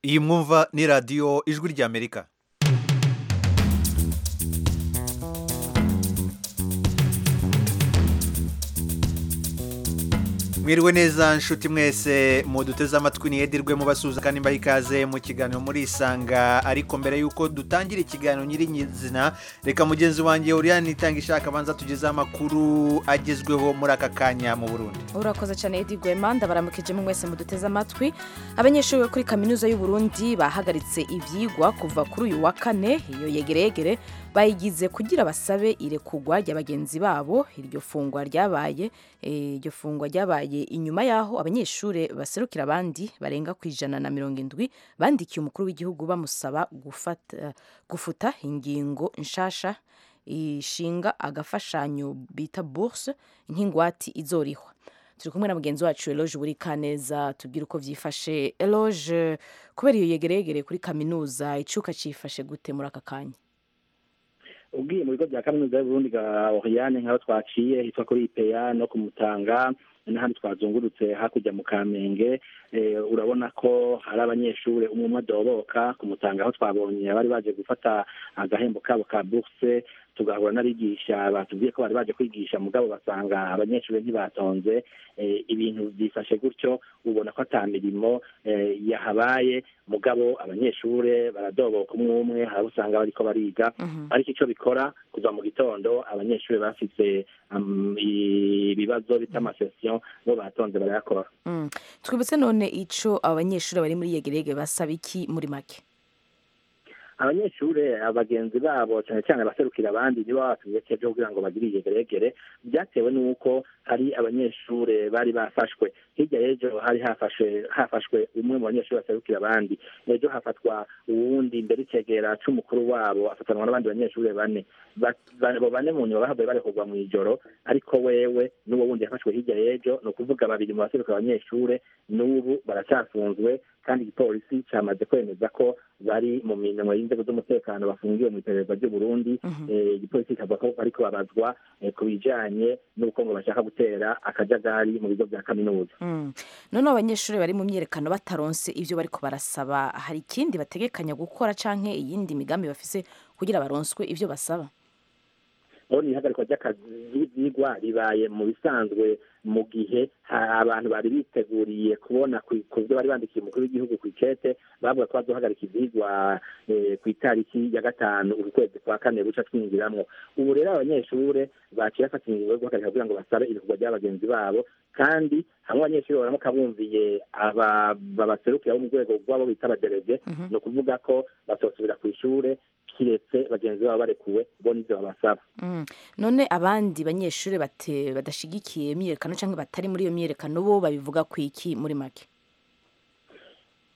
iyi mwumva ni radiyo ijwi ry'amerika mwiriwe neza nshuti mwese muduteze amatwi ni edirwe mubasuhuza kandi mbaha ikaze mu kiganiro muri isanga ariko mbere y'uko dutangira ikiganiro nyir'izina reka mugenzi wanjye uriyani itanga ishaka abanza tugezeho amakuru agezweho muri aka kanya mu burundi urakoze cyane edi gwema ndabaramukije mu mwese muduteze amatwi abanyeshuri bo kuri kaminuza y'u Burundi bahagaritse ibyigwa kuva kuri uyu wa kane iyo yegeregere bayigize kugira basabe irekugwa rya bagenzi babo iryo fungwa ryabaye eh, iryo fungwa ryabaye inyuma yaho abanyeshuri baserukira abandi barenga ku ijana na mirongo indwi bandikiye umukuru w'igihugu bamusaba gufata gufuta ingingo nshasha ishinga agafashanyo bita bourse nk'ingwati izorihwa turi kumwe na mugenzi wacu Eloge buri kaneza tubwire uko byifashe Eloge kubera iyo yegeregere kuri kaminuza icuka cifashe gute muri aka kanya ubwiye mu bigo bya kaminuza y'uburundi bwa oriyane nk'aho twaciye hitwa kuri ipeya no kumutanga n'ahandi twazungurutse hakurya mu kamenge urabona ko hari abanyeshuri umwe umwe adoboka kumutanga aho twabonye abari baje gufata agahembo kabo ka buruse tugahura n'abigisha batubwiye ko bari baje kwigisha mugabo basanga abanyeshuri ntibatonze ibintu byifashe gutyo ubona ko ata mirimo yahabaye mugabo abanyeshuri baradoboka umwe umwe hari usanga bariko bariga ariko icyo bikora kuva mu gitondo abanyeshuri bafite ibibazo bita amasesiyo bo batonze barayakora twibutse none ico abanyeshuri bari muri yegerege basaba iki muri make abanyeshuri abagenzi babo cyane cyane abaserukira abandi nibo babatumye ejo kugira ngo bagire iyegeregere byatewe n'uko hari abanyeshuri bari bafashwe hirya y'ejo hari hafashwe hafashwe umwe mu banyeshuri baserukira abandi ejo hafatwa uwundi mbere icegera cy'umukuru wabo afatanwa n'abandi banyeshuri bane abo bane mu nyuma bahavuye bari kugwa mu ijoro ariko wewe n'uwo wundi yafashwe hirya y'ejo ni ukuvuga babiri mu baseruka abanyeshuri n'ubu baracyafunzwe kandi igipolisi cyamaze kwemeza ko bari mu mirimo y'inzego z'umutekano bafungiwe mu iperereza ry'u Burundi igipolisi kikavuga ko bariko babazwa ku bijanye n'ubukungu bashaka gutera akajagari mu bigo bya kaminuza none abanyeshuri bari mu myerekano bataronse ibyo bariko barasaba hari ikindi bategekanya gukora canke iyindi migambi bafise kugira baronswe ivyo basaba urabona ihagarikwa ry'akazi ry'ibyigwa ribaye mu bisanzwe mu gihe abantu bari biteguriye kubona ku byo bari bandikiye umukuru w'igihugu ku ikete bavuga ko bazohagarika ibyigwa ku itariki ya gatanu uku kwezi kwa kane guca twinjiramo ubu rero abanyeshuri baciye bafata ingingo yo guhagarika kugira ngo basabe ibikorwa bya bagenzi babo kandi hamwe abanyeshuri baramuka bumviye babaserukira bo mu rwego rw'abo bita abadereve ni ukuvuga ko batosubira ku ishuri kiretse bagenzi babo barekuwe bo n'ibyo babasaba none abandi banyeshuri badashigikiye imyiyerekano cyangwa batari muri iyo myiyerekano bo babivuga ku iki muri make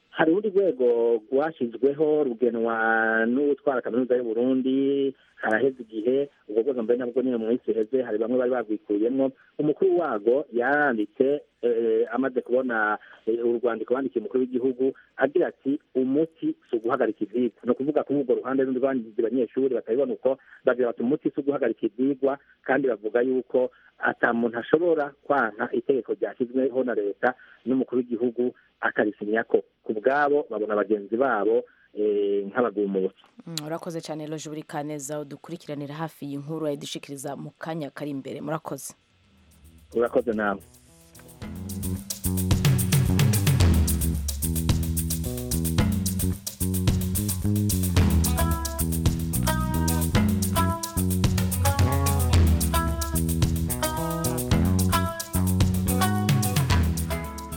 hari urundi rwego rwashyizweho rugenwa n'utwara kaminuza y'u Burundi haraheze igihe ubwo bwose mbere nabwo nyine mu minsi iheze hari bamwe bari babwikuyemo umukuru wago yaranditse amaze kubona urwandiko bandikiye umukuru w'igihugu agira ati umuti si uguhagarika ibyigwa ni ukuvuga kuri urwo ruhande n'undi rwangiza abanyeshuri batabibona uko bagira bati umuti si uguhagarika ibyigwa kandi bavuga yuko ata muntu ashobora kwanka itegeko ryashyizweho na leta n'umukuru w'igihugu akarisinya ko ku bwabo babona bagenzi babo nk'abagumutsi murakoze cyane loje buri kaneza udukurikiranira hafi y'inkuru ayidushikiriza mu kanya kari imbere murakoze murakoze nawe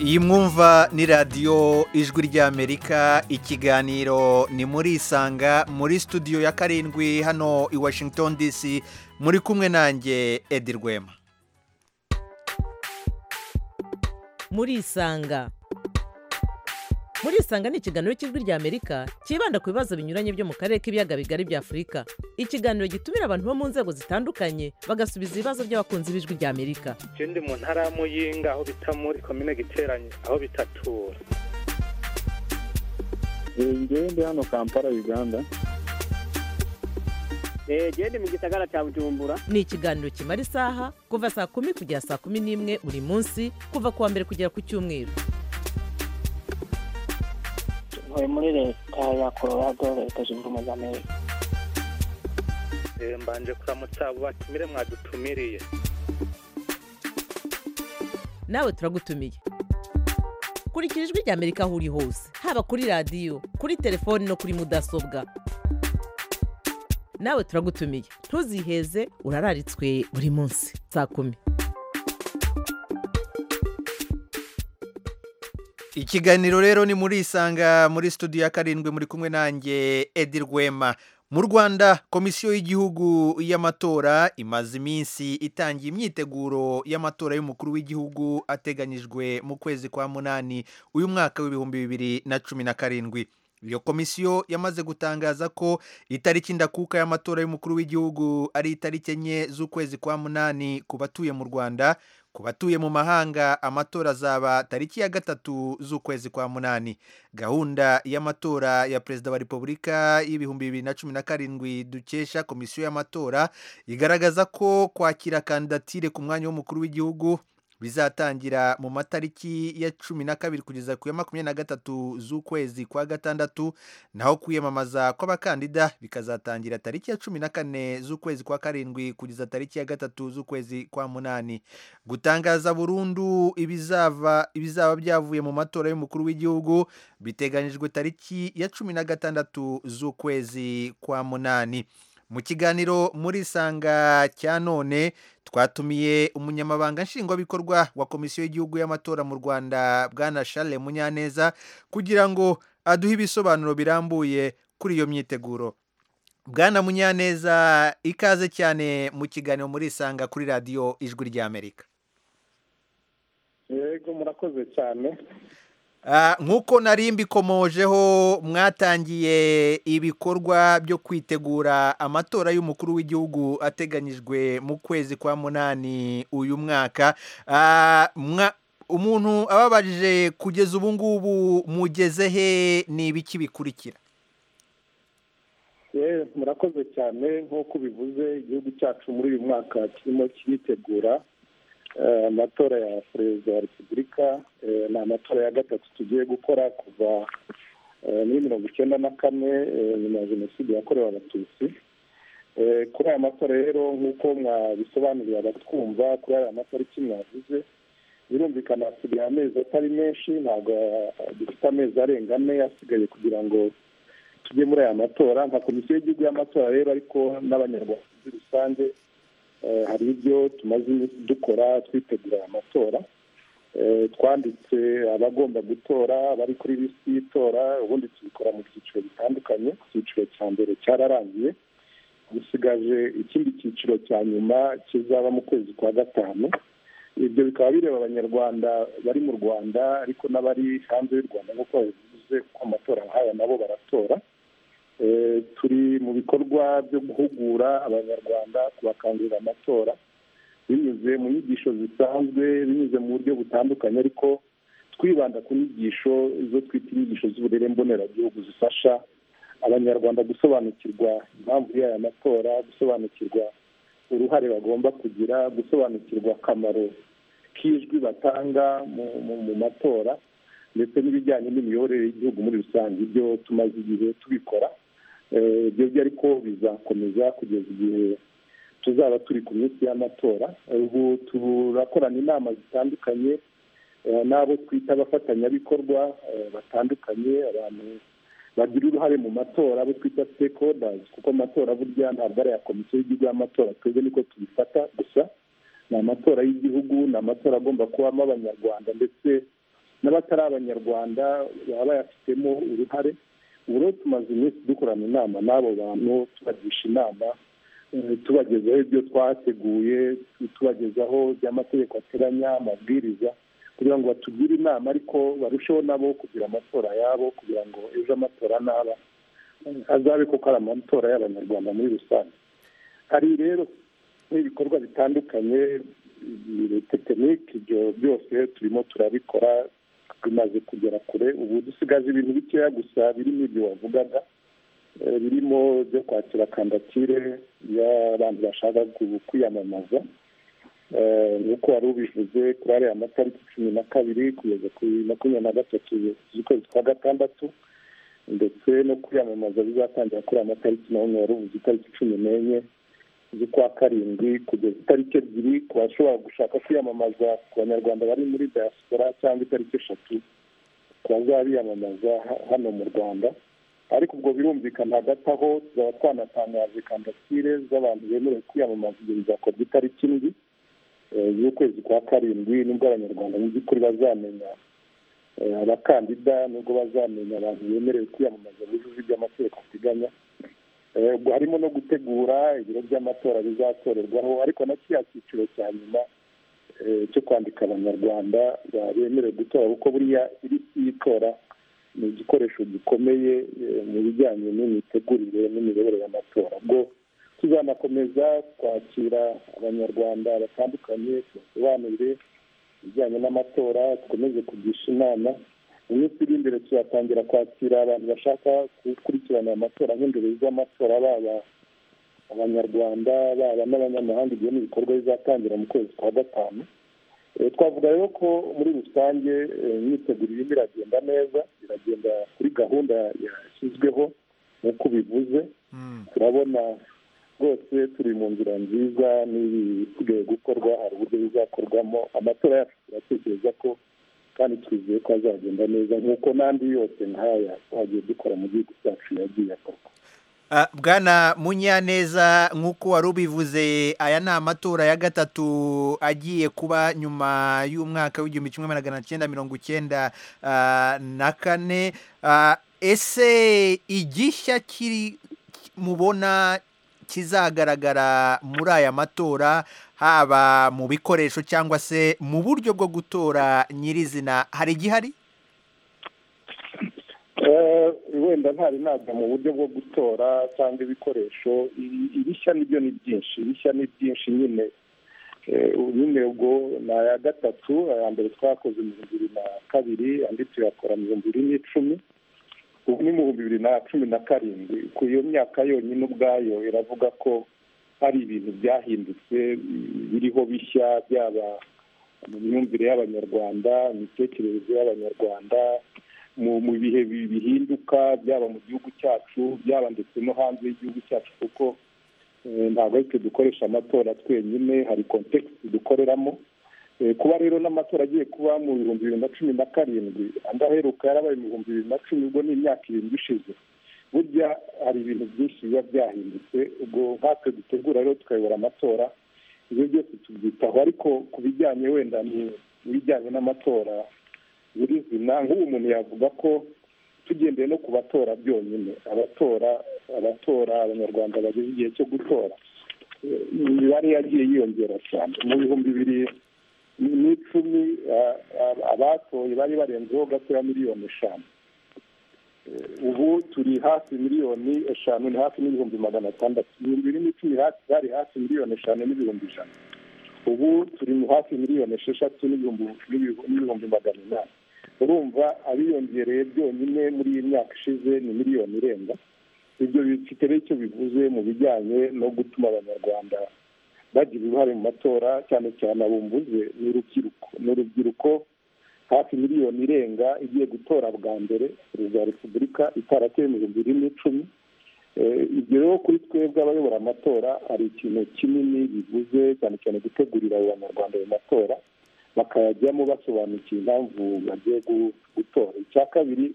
iyi mwumva ni radiyo ijwi ry'amerika ikiganiro ni muri isanga muri studio ya karindwi hano i washington dc muri kumwe nanjye edi rwema muri isanga muri isanga ni ikiganiro cy'ijwi ry'amerika cyibanda ku bibazo binyuranye byo mu karere k'ibiyaga bigari bya afurika ikiganiro gitumira abantu bo mu nzego zitandukanye bagasubiza ibibazo by'abakunzi b'ijwi ry'amerika ikindi mu ntara ya muyinga aho bita muri komine giteranye aho bitatura ngende hano kampala uganda gende mu gisagara cya bujumbura ni ikiganiro kimara isaha kuva saa kumi kugera saa kumi n'imwe buri munsi kuva ku wa mbere kugera ku cyumweru ntuye muri leta ya colorado leta zunze ubumwe za amerika Eh, mbanje kuramutsa abo batumire mwadutumiriye nawe turagutumiye kurikira ijwi rya amerika aho uri hose haba kuri radiyo kuri telefoni no kuri mudasobwa nawe turagutumiye ntuziheze urararitswe buri munsi saa kumi ikiganiro rero ni muri isanga muri studio ya karindwi muri kumwe nanjye edi rwema mu rwanda komisiyo y'igihugu y'amatora imaze iminsi itangiye imyiteguro y'amatora y'umukuru w'igihugu ateganyijwe mu kwezi kwa munani uyu mwaka w'ibihumbi bibiri na cumi na karindwi iyo komisiyo yamaze gutangaza ko itariki ndakuka y'amatora y'umukuru w'igihugu ari itariki enye z'ukwezi kwa munani ku batuye mu rwanda ku batuye mu mahanga amatora azaba tariki ya gatatu z'ukwezi kwa munani gahunda y'amatora ya perezida wa repubulika y'ibihumbi bibiri na cumi na karindwi dukesha komisiyo y'amatora igaragaza ko kwakira kandidatire ku mwanya w'umukuru w'igihugu bizatangira mu matariki ya cumi na kabiri kugeza ku ya makumyabiri na gatatu z'ukwezi kwa gatandatu naho kwiyamamaza kw'abakandida bikazatangira tariki ya cumi na kane z'ukwezi kwa karindwi kugeza tariki ya gatatu z'ukwezi kwa munani gutangaza burundu ibizava ibizaba byavuye mu matora y'umukuru w'igihugu biteganyijwe tariki ya cumi na gatandatu z'ukwezi kwa munani mu kiganiro muri sanga cya none twatumiye umunyamabanga nshingwabikorwa wa komisiyo y'igihugu y'amatora mu rwanda bwana Charles munyaneza kugira ngo aduhe ibisobanuro birambuye kuri iyo myiteguro bwana munyaneza ikaze cyane mu kiganiro muri isanga kuri radiyo ijwi ry'amerika yego murakoze cyane Ah, nk'uko nari mbikomojeho mwatangiye ibikorwa byo kwitegura amatora y'umukuru w'igihugu ateganyijwe mu kwezi kwa munani uyu mwaka Ah, mwa- umuntu ababajije kugeza ubu ngubu mugeze he ni ibiki bikurikira yewe murakoze cyane nk'uko ubivuze igihugu cyacu muri uyu mwaka kirimo kiritegura eh, amatora ya perezida wa repubulika eh, ni amatora ya gatatu tugiye gukora kuva eh, muri mirongo icyenda na kane eh, nyuma ya jenoside yakorewe abatutsi Eh, kuri aya matora rero nk'uko mwabisobanuriye abatwumva kuri aya matariki mwavuze birumvikana hasigaye amezi atari menshi ntabwo eh, dufite amezi arenga ane asigaye kugira ngo tujye muri aya matora nka komisiyo y'igihugu y'amatora rero ariko n'abanyarwanda muri rusange eh, hari ibyo tumaze iminsi dukora twitegura aya matora Eh, twanditse abagomba gutora bari kuri lisiti y'itora ubundi tubikora mu byiciro bitandukanye icyiciro cya mbere cyararangiye dusigaje ikindi cyiciro cya nyuma kizaba mu kwezi kwa gatanu ibyo bikaba bireba abanyarwanda bari mu rwanda ariko n'abari hanze y'u rwanda nk'uko babivuze kuko amatora nk'aya nabo baratora Eh, turi mu bikorwa byo guhugura abanyarwanda kubakangurira amatora binyuze mu nyigisho zisanzwe binyuze mu buryo butandukanye ariko twibanda ku nyigisho izo twita inyigisho z'uburere mboneragihugu zifasha abanyarwanda gusobanukirwa impamvu y'aya matora gusobanukirwa uruhare bagomba kugira gusobanukirwa akamaro k'ijwi batanga mu, mu, mu matora ndetse n'ibijyanye n'imiyoborere y'igihugu muri rusange ibyo tumaze igihe tubikora Eh, ibyo byo ariko bizakomeza kugeza igihe tuzaba turi ku minsi y'amatora ubu turakorana inama zitandukanye eh, n'abo twita abafatanyabikorwa eh, batandukanye abantu bagira uruhare mu matora abo twita stakeholders kuko amatora burya ntabwo ari aya komisiyo y'igihugu y'amatora twebwe niko tubifata gusa ni amatora y'igihugu ni amatora agomba kubamo abanyarwanda ndetse n'abatari abanyarwanda baba bayafitemo uruhare ubu rero tumaze iminsi dukorana inama n'abo bantu tubagisha inama eh, tubagezaho ibyo twateguye tubagezaho by'amategeko ateganya amabwiriza kugira ngo batugire inama ariko barusheho nabo kugira amatora yabo kugira ngo ejo amatora naba eh, azabe koko ari amatora y'abanyarwanda muri rusange hari rero n'ibikorwa bitandukanye tekiniki ibyo byose turimo turabikora bimaze kugera kure ubu dusigaje ibintu bikeya gusa birimo ibyo wavugaga eh, birimo byo kwakira kandatire y'abantu bashaka ku- kwiyamamaza Eh, nk'uko wari ubivuze kuri ariya matariki cumi na kabiri kugeza kuri makumyabiri na gatatu z'ukwezi kwa gatandatu ndetse no kwiyamamaza bizatangira kuri aya matariki naho nyine uvuze itariki cumi n'enye z'ukwa karindwi kugeza itariki ebyiri ku bashobora gushaka kwiyamamaza ku banyarwanda bari muri diaspora cyangwa itariki eshatu ku bazaba biyamamaza ha- hano mu rwanda ariko ubwo birumvikana hagati aho tuzaba twanatangaje kandatire z'abantu bemerewe kwiyamamaza ibyo bizakorwa itariki indwi eh, y'ukwezi kwa karindwi nibwo abanyarwanda mu by'ukuri bazamenya Eh, abakandida nubwo bazamenya abantu bemerewe kwiyamamaza bujuje ibyo amategeko ateganya Eh, ubwo harimo no gutegura ibiro by'amatora bizatorerwaho ariko na kiriya cyiciro cya nyuma eh, cyo kwandika abanyarwanda ba- bemerewe gutora kuko buriya ilisiti y'itora ni igikoresho gikomeye eh, mu bijyanye n'imitegurire n'imiyoborere y'amatora ubwo tuzanakomeza kwakira abanyarwanda batandukanye tubasobanurire ibijyanye n'amatora dukomeze kugisha inama mu minsi iri imbere tuzatangira kwakira abantu bashaka gukurikirana aya matora nk'indorerezi z'amatora baba abanyarwanda baba n'abanyamahanga ibyo ni ibikorwa bizatangira mu kwezi kwa gatanu Eh, twavuga rero ko muri rusange eh, imyiteguro irimo iragenda neza iragenda kuri gahunda yashyizweho nk'uko ubivuze Mm. turabona rwose turi mu nzira nziza n'ibisigaye gukorwa hari uburyo bizakorwamo amatora yacu turatekereza ko kandi twizeye ko azagenda neza nk'uko n'andi yose nk'aya twagiye dukora mu gihugu cyacu yagiye akorwa Ah, bwana munyaneza nk'uko wari ubivuze aya ni amatora ya gatatu agiye kuba nyuma y'umwaka w'igihumbi kimwe magana cyenda mirongo icyenda ah, na kane Ah, ese igishya kiri mubona kizagaragara muri aya matora haba mu bikoresho cyangwa se mu buryo bwo gutora nyirizina hari igihari Eh, wenda ntari naga mu buryo bwo gutora cyangwa ibikoresho Ibi- ibishya nibyo ni byinshi ibishya ni byinshi nyine Eh, ubu nyine ubwo ni aya gatatu aya mbere twakoze mu bihumbi bibiri na kabiri andi tuyakora mu bihumbi bibiri n'icumi ubu ni mu bihumbi bibiri na cumi na karindwi ku iyo myaka yonyine ubwayo iravuga ko hari ibintu byahindutse mm, biriho bishya byaba mu myumvire y'abanyarwanda imitekerereze y'abanyarwanda mu mu bihe bi- bihinduka byaba mu gihugu cyacu byaba ndetse no hanze y'igihugu cyacu kuko eh, ntabwo ari twe dukoresha amatora twenyine hari kontekisi dukoreramo Eh, kuba rero n'amatora agiye kuba mu bihumbi bibiri na cumi na karindwi andi aheruka yarabaye mu bihumbi bibiri na cumi ubwo ni imyaka irindwi ishize burya hari ibintu byinshi biba byahindutse ubwo nkatwe dutegura rero tukayobora amatora ibyo byose tubyitaho ariko ku bijyanye wenda ni ibijyanye n'amatora nyirizina nk'ubu umuntu yavuga ko tugendeye no ku batora byonyine abatora abatora abanyarwanda bageze igihe cyo gutora Eh, imibare yagiye yiyongera cyane mu bihumbi bibiri n'icumi ah, ah, abatoye bari barenzeho gato ya miliyoni eshanu Eh, ubu turi hafi miliyoni eshanu ni hafi n'ibihumbi magana atandatu ibihumbi bibiri n'icumi hafi hari hafi miliyoni eshanu n'ibihumbi ijana ubu turi mu hafi miliyoni esheshatu n'ibihumbi n'ibihu- n'ibihumbi magana inani urumva abiyongereye byonyine muri iyi myaka ishize ni miliyoni irenga ibyo bifite rero icyo bivuze mu bijyanye no gutuma abanyarwanda bagira uruhare mu matora cyane cyane abumvuze ni urubyiruko ni urubyiruko hafi miliyoni irenga igiye gutora bwa mbere perezida wa repubulika itarateye mu bihumbi bibiri n'icumi Eh, ibyo rero kuri twebwe abayobora amatora hari ikintu kinini bivuze cyane cyane gutegurira abo banyarwanda ayo matora bakayajyamo basobanukiwe impamvu bagiye gu- gutora icya kabiri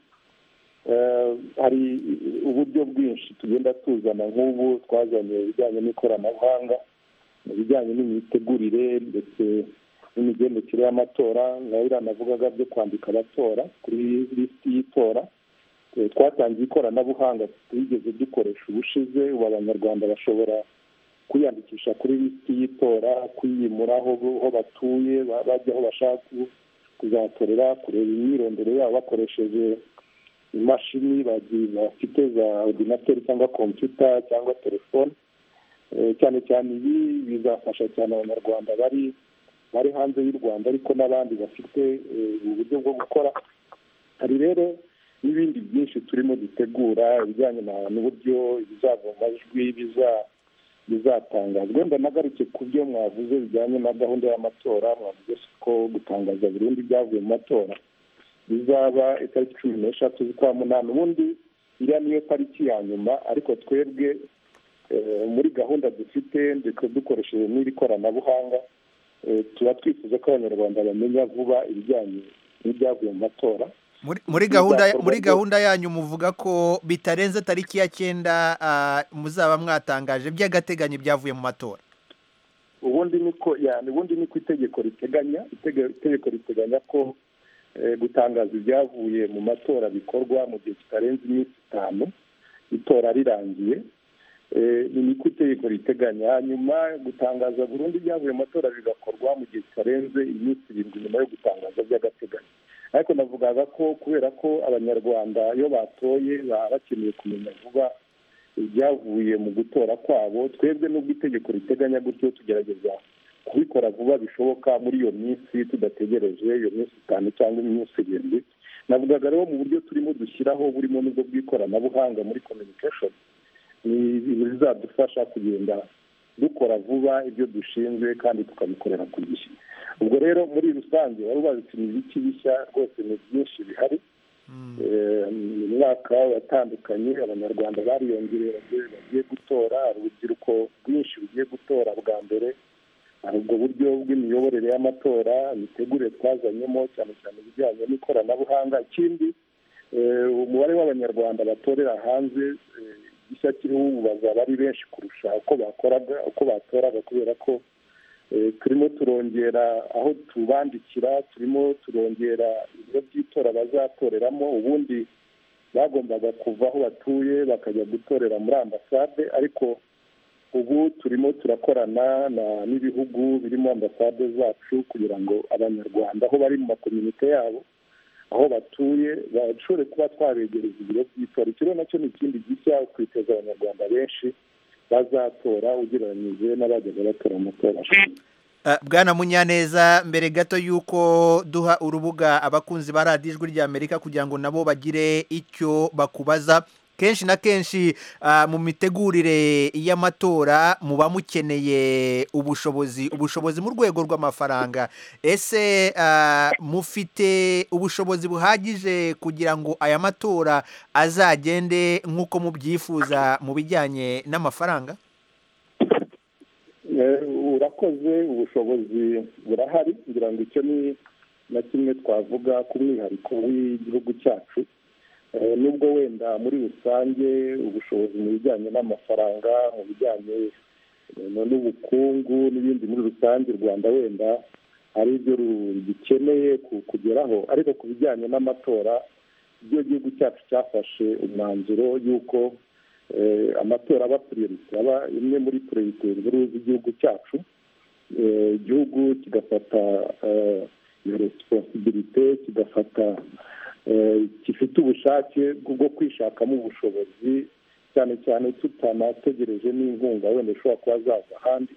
eh, hari uburyo bwinshi tugenda tuzana nk'ubu twazanye ibijyanye n'ikoranabuhanga mu bijyanye n'imitegurire ndetse n'imigendekere y'amatora nka biriya navugaga byo kwandika abatora kuri lisiti y'itora Eh, twatangiye ikoranabuhanga twigeze dukoresha ubushize ubu abanyarwanda bashobora kwiyandikisha kuri lisiti y'itora kwiyimuraho aho batuye ba- bajya aho bashaka ku- kuzatorera kureba imyirondoro yabo bakoresheje imashini bagi- bafite za ordinateri cyangwa kompiyuta cyangwa telefone Eh, cyane cyane ibi bizafasha cyane abanyarwanda bari bari hanze y'u rwanda ariko n'abandi bafite eh, ubu buryo bwo gukora hari rero n'ibindi byinshi turimo dutegura ibijyanye na- n'uburyo ibizava mu majwi biza- bizatangazwa wenda nagarutse ku byo mwavuze bijyanye na gahunda y'amatora mwavuze ko gutangaza burundu ibyavuye mu matora bizaba itariki cumi n'eshatu z'ukwa munani ubundi iriya niyo pariki ya nyuma ariko twebwe eh, muri gahunda dufite ndetse dukoresheje n'iri koranabuhanga eh, tuba twifuza ko abanyarwanda bamenya vuba ibijyanye n'ibyavuye mu matora muri muri gahunda Bizakorwa muri byo- gahunda yanyu muvuga ko bitarenze tariki ya cyenda ah, muzaba mwatangaje by'agateganyo ibyavuye mu matora ubundi niko yani ubundi niko itegeko riteganya itege- itegeko riteganya ko eh, gutangaza ibyavuye mu matora bikorwa mu gihe kitarenze iminsi itanu itora rirangiye Eh, ni niko itegeko riteganya hanyuma gutangaza burundu ibyavuye mu matora bigakorwa mu gihe kitarenze iminsi irindwi nyuma yo gutangaza by'agateganyo ariko navugaga ko kubera ko abanyarwanda iyo batoye baba bakeneye kumenya vuba ibyavuye mu gutora kwabo twebwe n'ubwo itegeko riteganya gutyo tugerageza kubikora vuba bishoboka muri iyo minsi tudategereje iyo minsi itanu cyangwa iminsi irindwi navugaga rero mu buryo turimo dushyiraho burimo n'ubwo bw'ikoranabuhanga muri communication ni ibintu bizadufasha kugenda dukora vuba ibyo dushinzwe kandi tukabikorera ku gihe ubwo rero muri rusange wari ubazi uti ni ibiki bishya rwose ni byinshi bihari Eh, mu mwaka watandukanye abanyarwanda bariyongereye bagiye- bagiye gutora hari urubyiruko rwinshi rugiye gutora bwa mbere hari ubwo buryo bw'imiyoborere y'amatora imitegurire twazanyemo cyane cyane ibijyanye n'ikoranabuhanga ikindi eh, umubare w'abanyarwanda batorera hanze eh, gishya kiriho ubu bazaba ari benshi kurusha uko bakoraga uko batoraga kubera ko Eh, turimo turongera aho tubandikira turimo turongera ibiro by'itora bazatoreramo ubundi bagombaga kuva aho batuye bakajya gutorera muri ambasade ariko ubu turimo turakorana na- n'ibihugu birimo ambasade zacu kugira ngo abanyarwanda aho bari mu makomite yabo aho batuye bashobore kuba twabegereza ibiro by'itora ikiro nacyo ni ikindi gishya kwiteza abanyarwanda benshi bazatora ugereranyije n'abajyaga batora mu matora ashize Ah, bwana munyaneza mbere gato y'uko duha urubuga abakunzi ba radiyo ijwi ry'amerika kugira ngo nabo bagire icyo bakubaza kenshi na kenshi ah, mu mitegurire y'amatora muba mukeneye ubushobozi ubushobozi mu rwego rw'amafaranga ese ah, mufite ubushobozi buhagije kugira ngo aya matora azagende nk'uko mubyifuza mu bijyanye n'amafaranga Eh, urakoze ubushobozi burahari ngira ngo icyo ni na kimwe twavuga ku mwihariko w'igihugu cyacu Eh, nubwo wenda muri rusange ubushobozi mu bijyanye n'amafaranga mu bijyanye eh, no- n'ubukungu n'ibindi muri rusange u rwanda wenda hari ibyo rugikeneye ku- kugeraho ariko ku bijyanye n'amatora ibyo igihugu cyacu cyafashe umwanzuro y'uko eh, amatora aba priorite aba imwe muri priorite nkuru z'igihugu cyacu Eh, igihugu kigafata eh, iyo responsibilite kigafata eh, gifite ubushake bwo kwishakamo ubushobozi cyane cyane tutanategereje n'inkunga wenda ishobora kuba zaza ahandi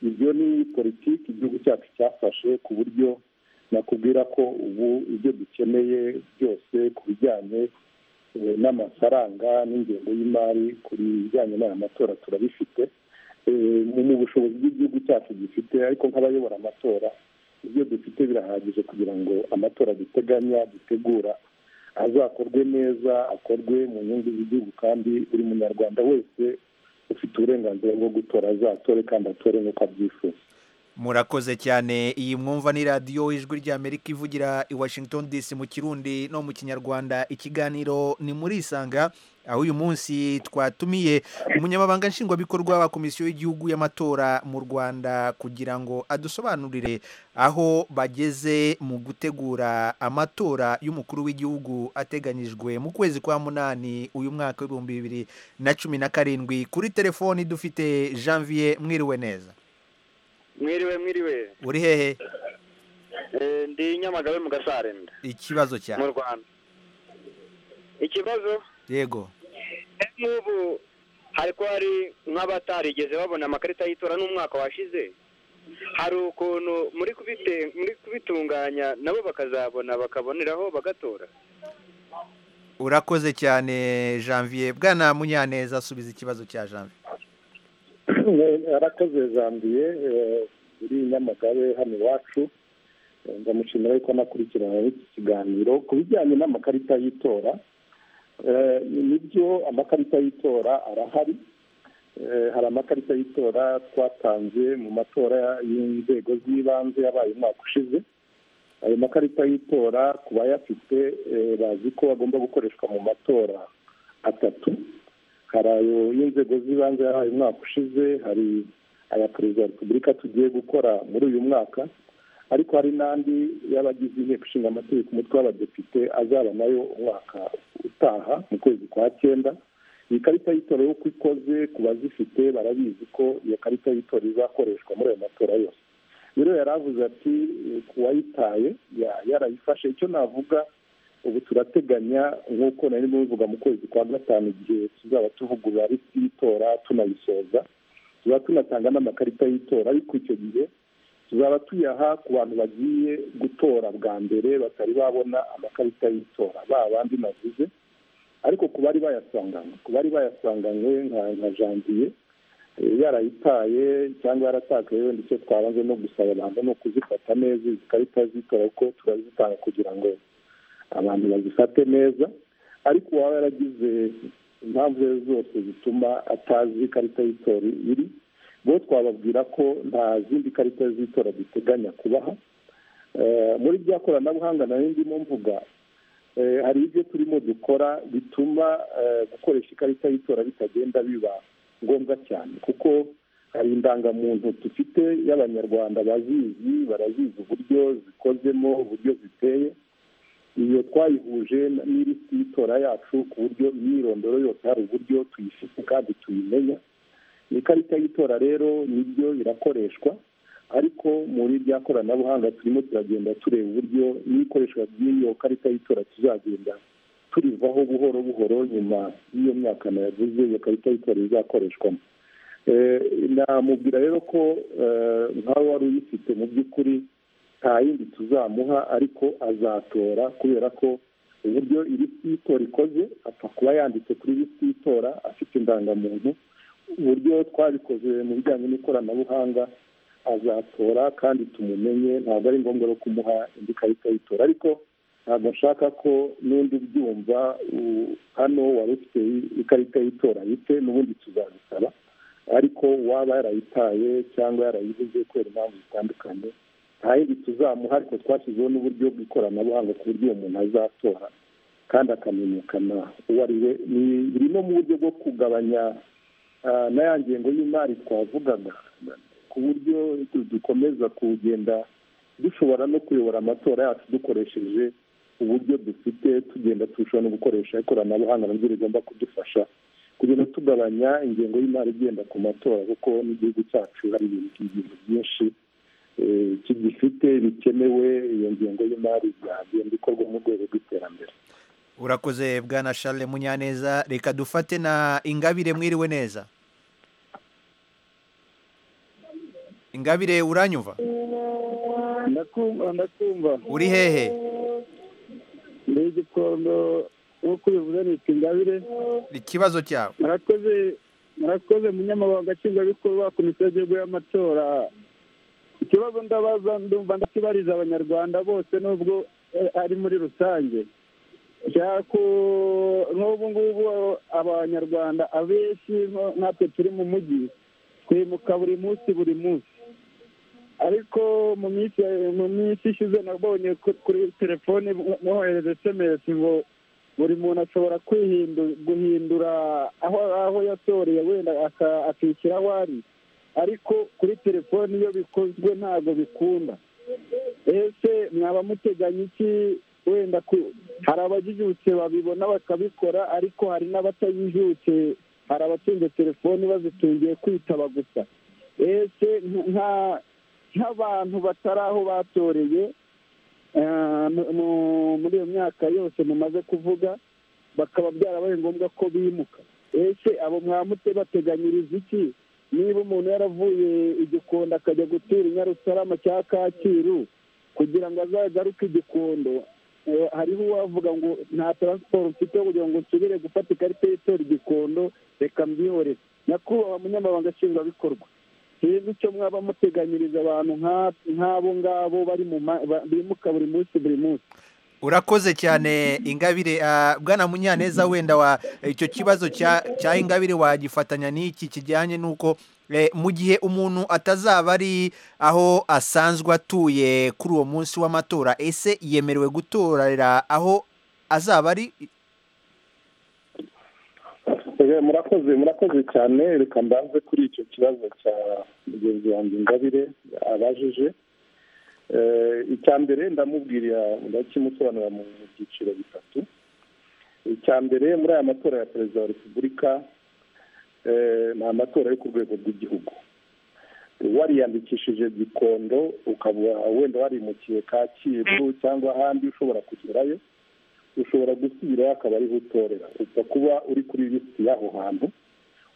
ibyo ni politiki igihugu cyacu cyafashe ku buryo nakubwira ko ubu ibyo dukeneye byose ku bijyanye eh, n'amafaranga n'ingengo y'imari ku bijyanye n'aya matora turabifite Eh, mu mu bushobozi bw'igihugu cyacu gifite ariko nk'abayobora amatora ibyo dufite birahagije kugira ngo amatora duteganya dutegura azakorwe neza akorwe mu nyungu z'igihugu kandi buri munyarwanda wese ufite uburenganzira bwo gutora azatore kandi atore nk'uko abyifuza murakoze cyane iyi mwumva ni radiyo ijwi ry'amerika ivugira i washington dc mu kirundi no mu kinyarwanda ikiganiro ni muri isanga aho uyu munsi twatumiye umunyamabanga nshingwabikorwa wa komisiyo y'igihugu y'amatora mu rwanda kugira ngo adusobanurire aho bageze mu gutegura amatora y'umukuru w'igihugu ateganyijwe mu kwezi kwa munani uyu mwaka w'ibihumbi bibiri na cumi na karindwi kuri telefoni dufite janvier mwiriwe neza mwiriwe mwiriwe uri hehe Eh, ndi nyamagabe mu gasarenda ikibazo cyawe mu rwanda ikibazo yego n'ubu hari ko hari nk'abatarigeze babona amakarita y'itora n'umwaka washize hari ukuntu muri kubite- muri kubitunganya nabo bakazabona bakaboneraho bagatora urakoze cyane janvier bwana munyaneza asubiza ikibazo cya janvier arakoze jambiye uri nyamagabe hano iwacu Eh, ndamushimira yuko anakurikirana n'iki kiganiro ku bijyanye n'amakarita y'itora Eh, nibyo amakarita y'itora arahari Eh, hari amakarita y'itora twatanze mu matora y'inzego z'ibanze yabaye umwaka ushize ayo makarita y'itora ku bayafite eh, bazi ko agomba gukoreshwa mu matora atatu hari ayo y'inzego z'ibanze yabaye umwaka ushize hari aya perezida wa repubulika tugiye gukora muri uyu mwaka ariko hari n'andi y'abagize inteko ishinga amategeko umutwe w'abadepite azaba nayo umwaka utaha mu kwezi kwa cyenda iyi karita y'itora uko ikoze ku bazifite barabizi ko iyo karita y'itora izakoreshwa muri ayo matora yose rero yari avuze ati eh, ku wayitaye ya- yarayifashe icyo navuga ubu turateganya nk'uko nari mubivuga mu kwezi kwa gatanu igihe tuzaba tuvugurura lisiti y'itora tunayisoza tuba tunatanga n'amakarita y'itora ariko icyo gihe tuzaba tuyaha ku bantu bagiye gutora bwa mbere batari babona amakarita y'itora ba bandi navuze ariko ku bari bayasanganywe ku bari bayasanganywe nka nka janvier eh, yarayitaye cyangwa yaratakaye wenda icyo twabanze no gusaba abantu ni ukuzifata neza izi karita z'itora kuko turazitanga kugira ngo abantu bazifate neza ariko uwaba yaragize impamvu izo arizo zose zituma atazi ikarita y'itora iri bo twababwira ko nta zindi karita z'itora duteganya kubaha Eh, muri rya koranabuhanga nari ndimo mvuga eh, hari ibyo turimo dukora bituma eh, gukoresha ikarita y'itora bitagenda biba ngombwa cyane kuko hari indangamuntu dufite y'abanyarwanda bazizi barazizi uburyo zikozemo uburyo ziteye iyo twayihuje n- n'ilisiti y'itora yacu ku buryo imyirondoro yose hari uburyo tuyifite kandi tuyimenya ikarita y'itora rero nibyo irakoreshwa ariko muri rya koranabuhanga turimo turagenda tureba uburyo n'ikoreshwa ry'iyo karita y'itora tuzagenda turivaho buhoro buhoro nyuma y'iyo myaka nayavuze iyo karita y'itora izakoreshwamo Eh, namubwira rero ko eh, nkawe wari uyifite mu by'ukuri nta yindi tuzamuha ariko azatora kubera ko uburyo ilisiti y'itora ikoze apfa kuba yanditse kuri ilisiti y'itora afite indangamuntu uburyo twabikoze mu bijyanye n'ikoranabuhanga azatora kandi tumumenye ntabwo ari ngombwa no kumuha indi karita y'itora ariko ntabwo nshaka ko n'undi ubyumva u- hano wari ufite i- ikarita y'itora yite n'ubundi tuzabisaba ariko uwaba yarayitaye cyangwa yarayibuze kubera impamvu zitandukanye nta yindi tuzamuha ariko twashyizeho n'uburyo bw'ikoranabuhanga ku buryo uwo muntu azatora kandi akamenyekana uwo ari we Ni- biri no mu buryo bwo kugabanya ah, na ya ngengo y'imari twavugaga ku buryo du- dukomeza kugenda dushobora no kuyobora amatora yacu dukoresheje uburyo dufite tugenda turushaho no gukoresha ikoranabuhanga nabyo rigomba kudufasha kugenda tugabanya ingengo y'imari igenda ku matora kuko n'igihugu cyacu hari ibintu ibintu byinshi eh, kigifite bikenewe iyo ngengo y'imari yagenda ikorwa mu rwego rw'iterambere urakoze bwana charles munyaneza reka dufate na ingabire mwiriwe neza ingabire uranyumva ndakumva ndakumva uri hehe ni igikondo nk'uko ubivuze nitwa ingabire ikibazo cyawe murakoze murakoze munyamabanga nshingwabikorwa komisiyo y'igihugu y'amatora ikibazo ndabaza ndumva ndakibariza abanyarwanda bose nubwo eh, ari muri rusange nshaka ku- nk'ubu ngubu abanyarwanda abenshi nko- natwe turi mu mujyi twimuka buri munsi buri munsi ariko mu minsi mu minsi ishize nabonye ku- kuri telefone mwohereza esemesi ngo buri muntu ashobora kwihindu- guhindura aho aho yatoreye wenda aka- akishyira aho ari ariko kuri telefone iyo bikozwe ntabwo bikunda ese mwaba muteganya iki wenda ku- hari abajijutse babibona bakabikora ariko hari n'abatajijutse hari abatunze telefoni bazitungiye kwitaba gusa ese nk- nka nk'abantu batari aho batoreye eh, mu- mu- muri iyo myaka yose mumaze kuvuga bakaba byarabaye ngombwa ko bimuka ese abo mwamute bateganyiriza iki niba umuntu yaravuye igikondo akajya gutura i Nyarutarama cya kacyiru kugira ngo azagaruke igikondo eh, hariho uwavuga ngo nta taransiporo mfite kugira ngo nsubire gufata ikarita y'itora igikondo reka mbyihorere nyakubahwa munyamabanga nshingwabikorwa sinzi icyo mwaba muteganyiriza abantu nka- nk'abo ngabo bari mu ma- ba- bimuka buri munsi buri munsi urakoze cyane ingabire Ah, bwana munyaneza wenda wa icyo kibazo cya cya ingabire wagifatanya n'iki kijyanye n'uko eh, mu gihe umuntu atazaba ari aho asanzwe atuye kuri uwo munsi w'amatora ese yemerewe gutorera aho azaba ari Eh, murakoze murakoze cyane reka mbanze kuri icyo kibazo cya mugenzi wanjye ingabire abajije Eh, icya mbere ndamubwira ndakimusobanura mu mu byiciro bitatu icya mbere muri aya matora ya perezida wa repubulika eh, ni amatora yo ku rwego rw'igihugu wariyandikishije gikondo ukaba wenda warimukiye kacyiru cyangwa ahandi ushobora kugerayo ushobora gusubirayo akaba ariho utorera upfa kuba uri kuri lisiti y'aho hantu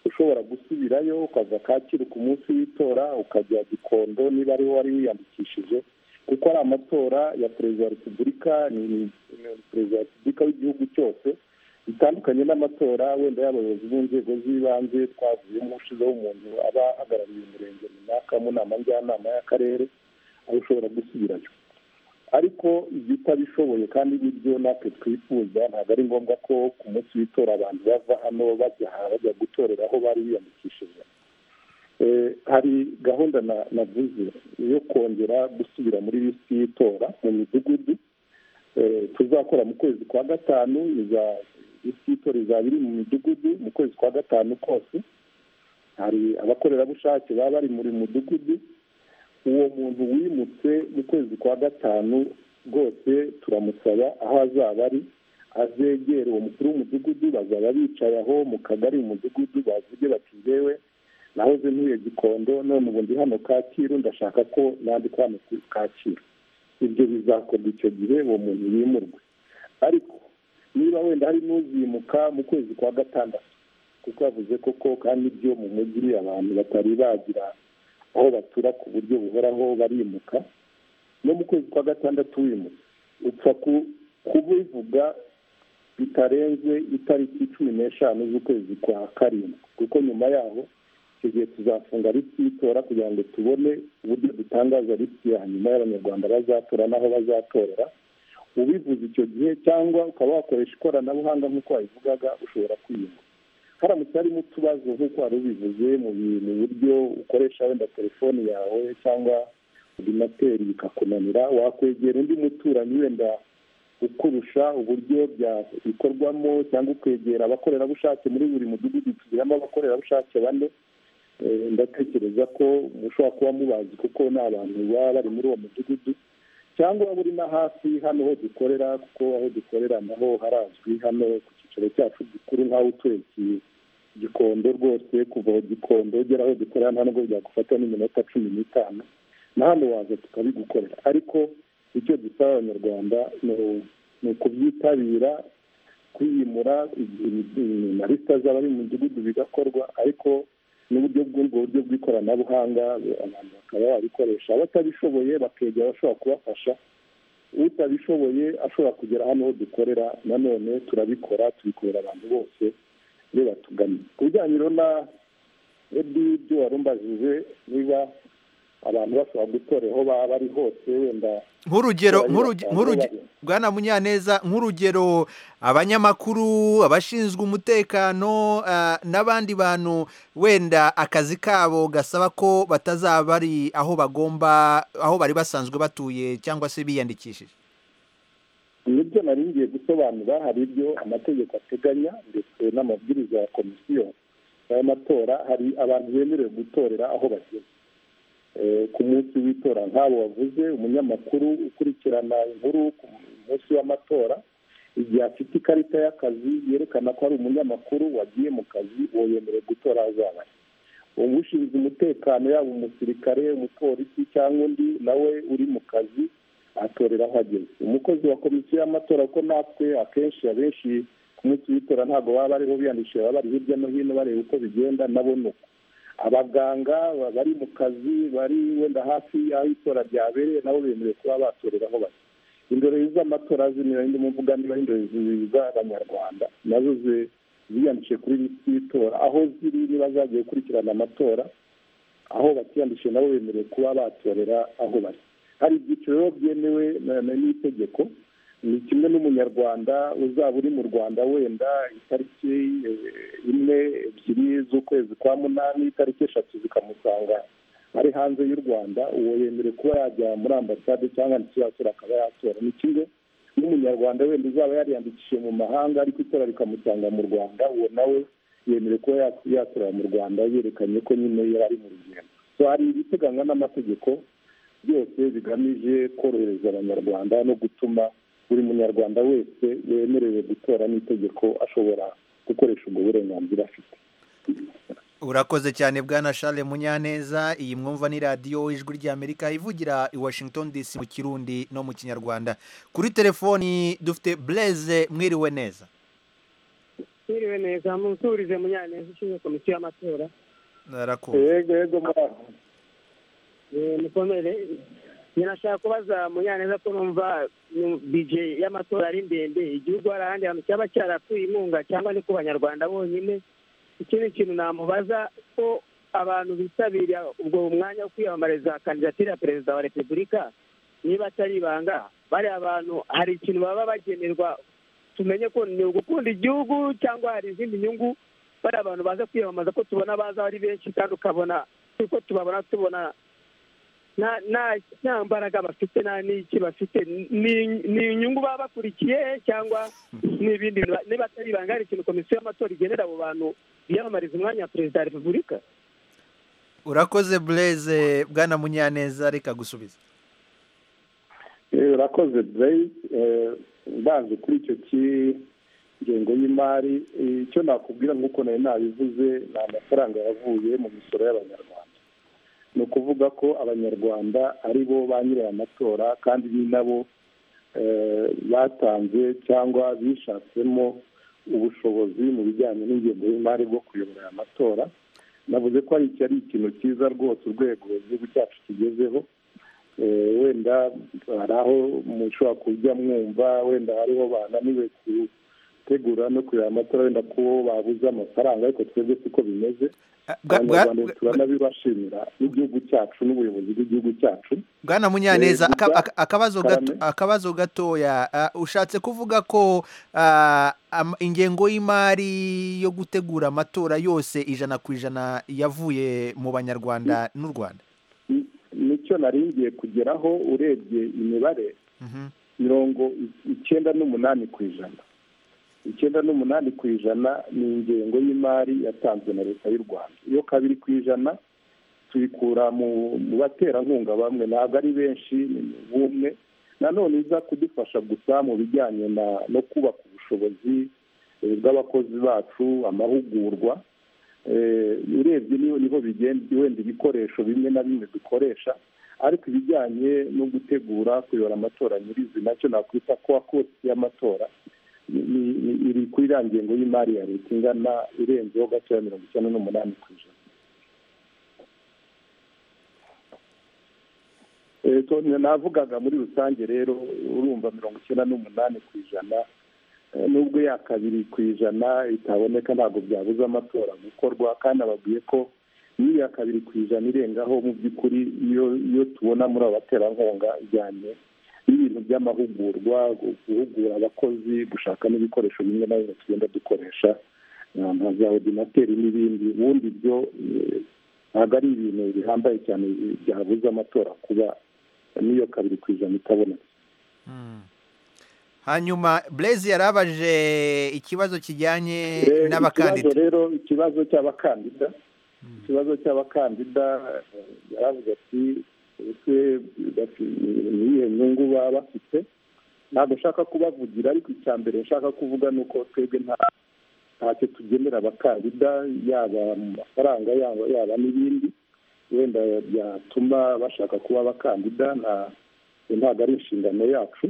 ushobora gusubirayo ukaza kacyiru ku munsi w'itora ukajya gikondo niba ariho wari wiyandikishije kuko ari amatora ya perezida wa repubulika ni ni perezida wa repubulika w'igihugu cyose bitandukanye n'amatora wenda y'abayobozi b'inzego z'ibanze twavuyemo ushizeho umuntu aba ahagarariye umurenge runaka mu nama njyanama y'akarere aho ushobora gusubirayo ariko ibyo utabishoboye kandi n'ibyo natwe twifuza ntabwo ari ngombwa ko ku munsi w'itora abantu bava hano bajya aha bajya gutorera aho bari biyandikishije Eh, hari gahunda na- navuze yo kongera gusubira muri lisiti y'itora mu midugudu Eh, tuzakora mu kwezi kwa gatanu iza- lisiti y'itora izaba iri mu midugudu mu kwezi kwa gatanu kose hari abakorerabushake baba bari muri mudugudu uwo muntu wimutse mu kwezi kwa gatanu rwose turamusaba aho azaba ari azegere uwo mukuru w'umudugudu bazaba bicaye aho mu kagari umudugudu bavuge bati ngewe nahoze ntuye gikondo none ubu ndi hano kacyiru ndashaka ko nandikwa hano ku kacyiru ibyo bizakorwa icyo gihe uwo muntu yimurwe ariko niba wenda hari n'uzimuka mu kwezi kwa gatandatu kuko yavuze koko kandi ibyo mu mujyi abantu batari bagira aho batura ku buryo buhoraho barimuka no mu kwezi kwa gatandatu wimutse upfa ku- kubivuga bitarenze itariki cumi n'eshanu z'ukwezi kwa karindwi kuko nyuma yaho icyo gihe tuzafunga lisiti y'itora kugira ngo tubone uburyo dutangaza lisiti ya nyuma y'abanyarwanda bazatora n'aho bazatorera ubivuze icyo gihe cyangwa ukaba wakoresha ikoranabuhanga nk'uko wabivugaga ushobora kwiyunga haramutse harimo utubazo nk'uko wari ubivuze mu bi- mu buryo ukoresha wenda telefoni yawe cyangwa ordinateri bikakunanira wakwegera undi muturanyi wenda ukurusha uburyo byabikorwamo cyangwa ukwegera abakorerabushake muri buri mudugudu tugiramo abakorerabushake bane Eh, ndatekereza ko mushobora kuba mubazi kuko ni abantu baba bari muri uwo mudugudu cyangwa waba uri na hafi hano ho dukorera kuko aho dukorera naho harazwi hano ku cyicaro cyacu gikuru nk'aho utuye Ki- gikondo rwose kuva aho gikondo ugera aho dukorera nta nubwo byagufata n'iminota cumi n'itanu na hano waza tukabigukorera ariko icyo dusaba abanyarwanda ni u- ni ukubyitabira kwiyimura na lisita z'abari mu midugudu bigakorwa ariko n'uburyo bw'ubwo buryo bw'ikoranabuhanga abantu bakaba babikoresha abatabishoboye bakegera abashobora kubafasha utabishoboye ashobora kugera hano ho dukorera nanone turabikora tubikorera abantu bose iyo batugannye ku bijyanye rero na ebi ibyo wari umbajije niba abantu bashobora gutorera aho baba bari hose wenda nk'urugero Abantu nk'uruge- batanu nk'uruge- bari- bwana munyaneza nk'urugero abanyamakuru abashinzwe umutekano ah, n'abandi bantu wenda akazi kabo gasaba ko batazaba bari aho bagomba aho bari basanzwe batuye cyangwa se biyandikishije nibyo nari ngiye gusobanura hari ibyo amategeko ateganya ndetse n'amabwiriza ya komisiyo y'amatora hari abantu bemerewe gutorera aho bageze Eh, ku munsi w'itora nk'abo wavuze umunyamakuru ukurikirana inkuru ku munsi w'amatora igihe afite ikarita y'akazi yerekana ko ari umunyamakuru wagiye mu kazi uwo yemerewe gutora aho azaba ari umushinzwe umutekano yaba umusirikare umupolisi cyangwa undi nawe uri mu kazi atorera aho ageze umukozi wa komisiyo y'amatora kuko natwe akenshi abenshi ku munsi w'itora ntabwo baba bariho biyandikishije baba bari hirya no hino bareba uko bigenda nabo ni uko abaganga ba- bari mu kazi bari wenda hafi y'aho itora ryabereye nabo bemerewe kuba batorera aho bari indorerezi z'amatora zimira ndi mu mvuga niba ari indorerezi z'abanyarwanda nazo zi- ziyandikishije kuri lisiti y'itora aho ziri niba zagiye gukurikirana amatora aho batiyandikishije nabo bemerewe kuba batorera aho bari hari ibyiciro rero byemewe na- na- n'itegeko ni kimwe n'umunyarwanda uzaba uri mu rwanda wenda itariki imwe ebyiri z'ukwezi kwa munani itariki eshatu zikamusanga ari hanze y'u rwanda uwo yemerewe kuba yajya muri ambasade cyangwa ntikiyakira akaba yatora ni kimwe n'umunyarwanda wenda uzaba yariyandikishije mu mahanga ariko itora rikamusanga mu rwanda uwo nawe yemerewe kuba yatorera mu rwanda yerekanye ko nyine yari ari mu rugendo hari ibiteganywa n'amategeko byose bigamije korohereza abanyarwanda no gutuma buri munyarwanda wese wemerewe gutora n'itegeko ashobora gukoresha ubwo burenganzira afite urakoze cyane bwana Charles munyaneza iyi mwumva ni radiyo ijwi ry'amerika ivugira i washington dc mu kirundi no mu kinyarwanda kuri telefoni dufite bureze mwiriwe neza mwiriwe neza musurize munyaneza ushinzwe komisiyo y'amatora yego yego muraho mukomere nashaka kubaza munyaneza ko numva bije y'amatora ari ndende igihugu hari ahandi hantu cyaba cyarapfuye inkunga cyangwa ni ku banyarwanda bonyine ikindi kintu namubaza ko abantu bitabira ubwo mwanya wo kwiyamamariza kandidatire ya perezida wa repubulika niba atari ibanga bari abantu hari ikintu baba bagenerwa tumenye ko ni ugukunda igihugu cyangwa hari izindi nyungu bari abantu baza kwiyamamaza ko tubona baza ari benshi kandi ukabona ko tubabona tubona nta mbaraga bafite nta n'iki bafite ni inyungu baba bakurikiye cyangwa n'ibindi niba atari ibanga hari ikintu komisiyo y'amatora igenera abo bantu biyamamariza umwanya wa perezida wa repubulika urakoze bureze bwana munyaneza reka gusubiza urakoze bureze mbanze kuri icyo cy'ingengo y'imari icyo nakubwira nk'uko nari nabivuze ni amafaranga yavuye mu misoro y'abanyarwanda ni ukuvuga ko abanyarwanda ari bo ba nyiri aya matora kandi ni nabo batanze cyangwa bishatsemo ubushobozi mu bijyanye n'ingengo y'imari bwo kuyobora aya matora navuze ko iki ari ikintu cyiza rwose urwego igihugu cyacu kigezeho wenda hari aho mushobora kujya mwumva wenda hariho bananiwe gutegura no kureba amatora wenda ko babuze amafaranga ariko twebwe siko bimeze abanyarwanda turanabibashimira n'igihugu cyacu n'ubuyobozi bw'igihugu cyacu bwana munyaneza akabazo gatoya ushatse kuvuga ko ingengo y'imari yo gutegura amatora yose ijana ku ijana yavuye mu banyarwanda n'u rwanda nicyo naringiye kugeraho urebye imibare mirongo icyenda n'umunani ku ijana icyenda n'umunani ku ijana ni ingengo y'imari yatanzwe na leta y'u rwanda iyo kabiri ku ijana tuyikura mu baterankunga bamwe ntabwo ari benshi ni bumwe nanone iza kudufasha gusa mu bijyanye no kubaka ubushobozi bw'abakozi bacu amahugurwa urebye niho bigenda wenda ibikoresho bimwe na bimwe dukoresha ariko ibijyanye no gutegura kuyobora amatora nyirizi nacyo nakwita kuwa kosi y'amatora iri kuri iriya ngengo y'imari ya leta ingana irenzeho gatoya mirongo icyenda n'umunani ku ijana navugaga muri rusange rero urumva mirongo icyenda n'umunani ku ijana nubwo ya kabiri ku ijana itaboneka ntabwo byabuze amatora gukorwa kandi ababwiye ko n'iya kabiri ku ijana irengaho mu by'ukuri iyo tubona muri abo baterankunga ijyanye ibintu by'amahugurwa guhugura abakozi gushaka n'ibikoresho bimwe na bimwe tugenda dukoresha nka za ordinateri n'ibindi ubundi byo ntabwo ari ibintu bihambaye cyane byabuze amatora kuba n'iyo kabiri ku ijana itabonetse hanyuma burezi yarabaje ikibazo kijyanye n'abakandida rero ikibazo cy'abakandida ikibazo cy'abakandida yaravuze ati niyihe nyungu baba bafite ntabwo nshaka kubavugira ariko icya mbere nshaka kuvuga ni uko twebwe ntacyo tugenera abakandida yaba mu mafaranga yaba n'ibindi wenda byatuma bashaka kuba abakandida ntabwo ari inshingano yacu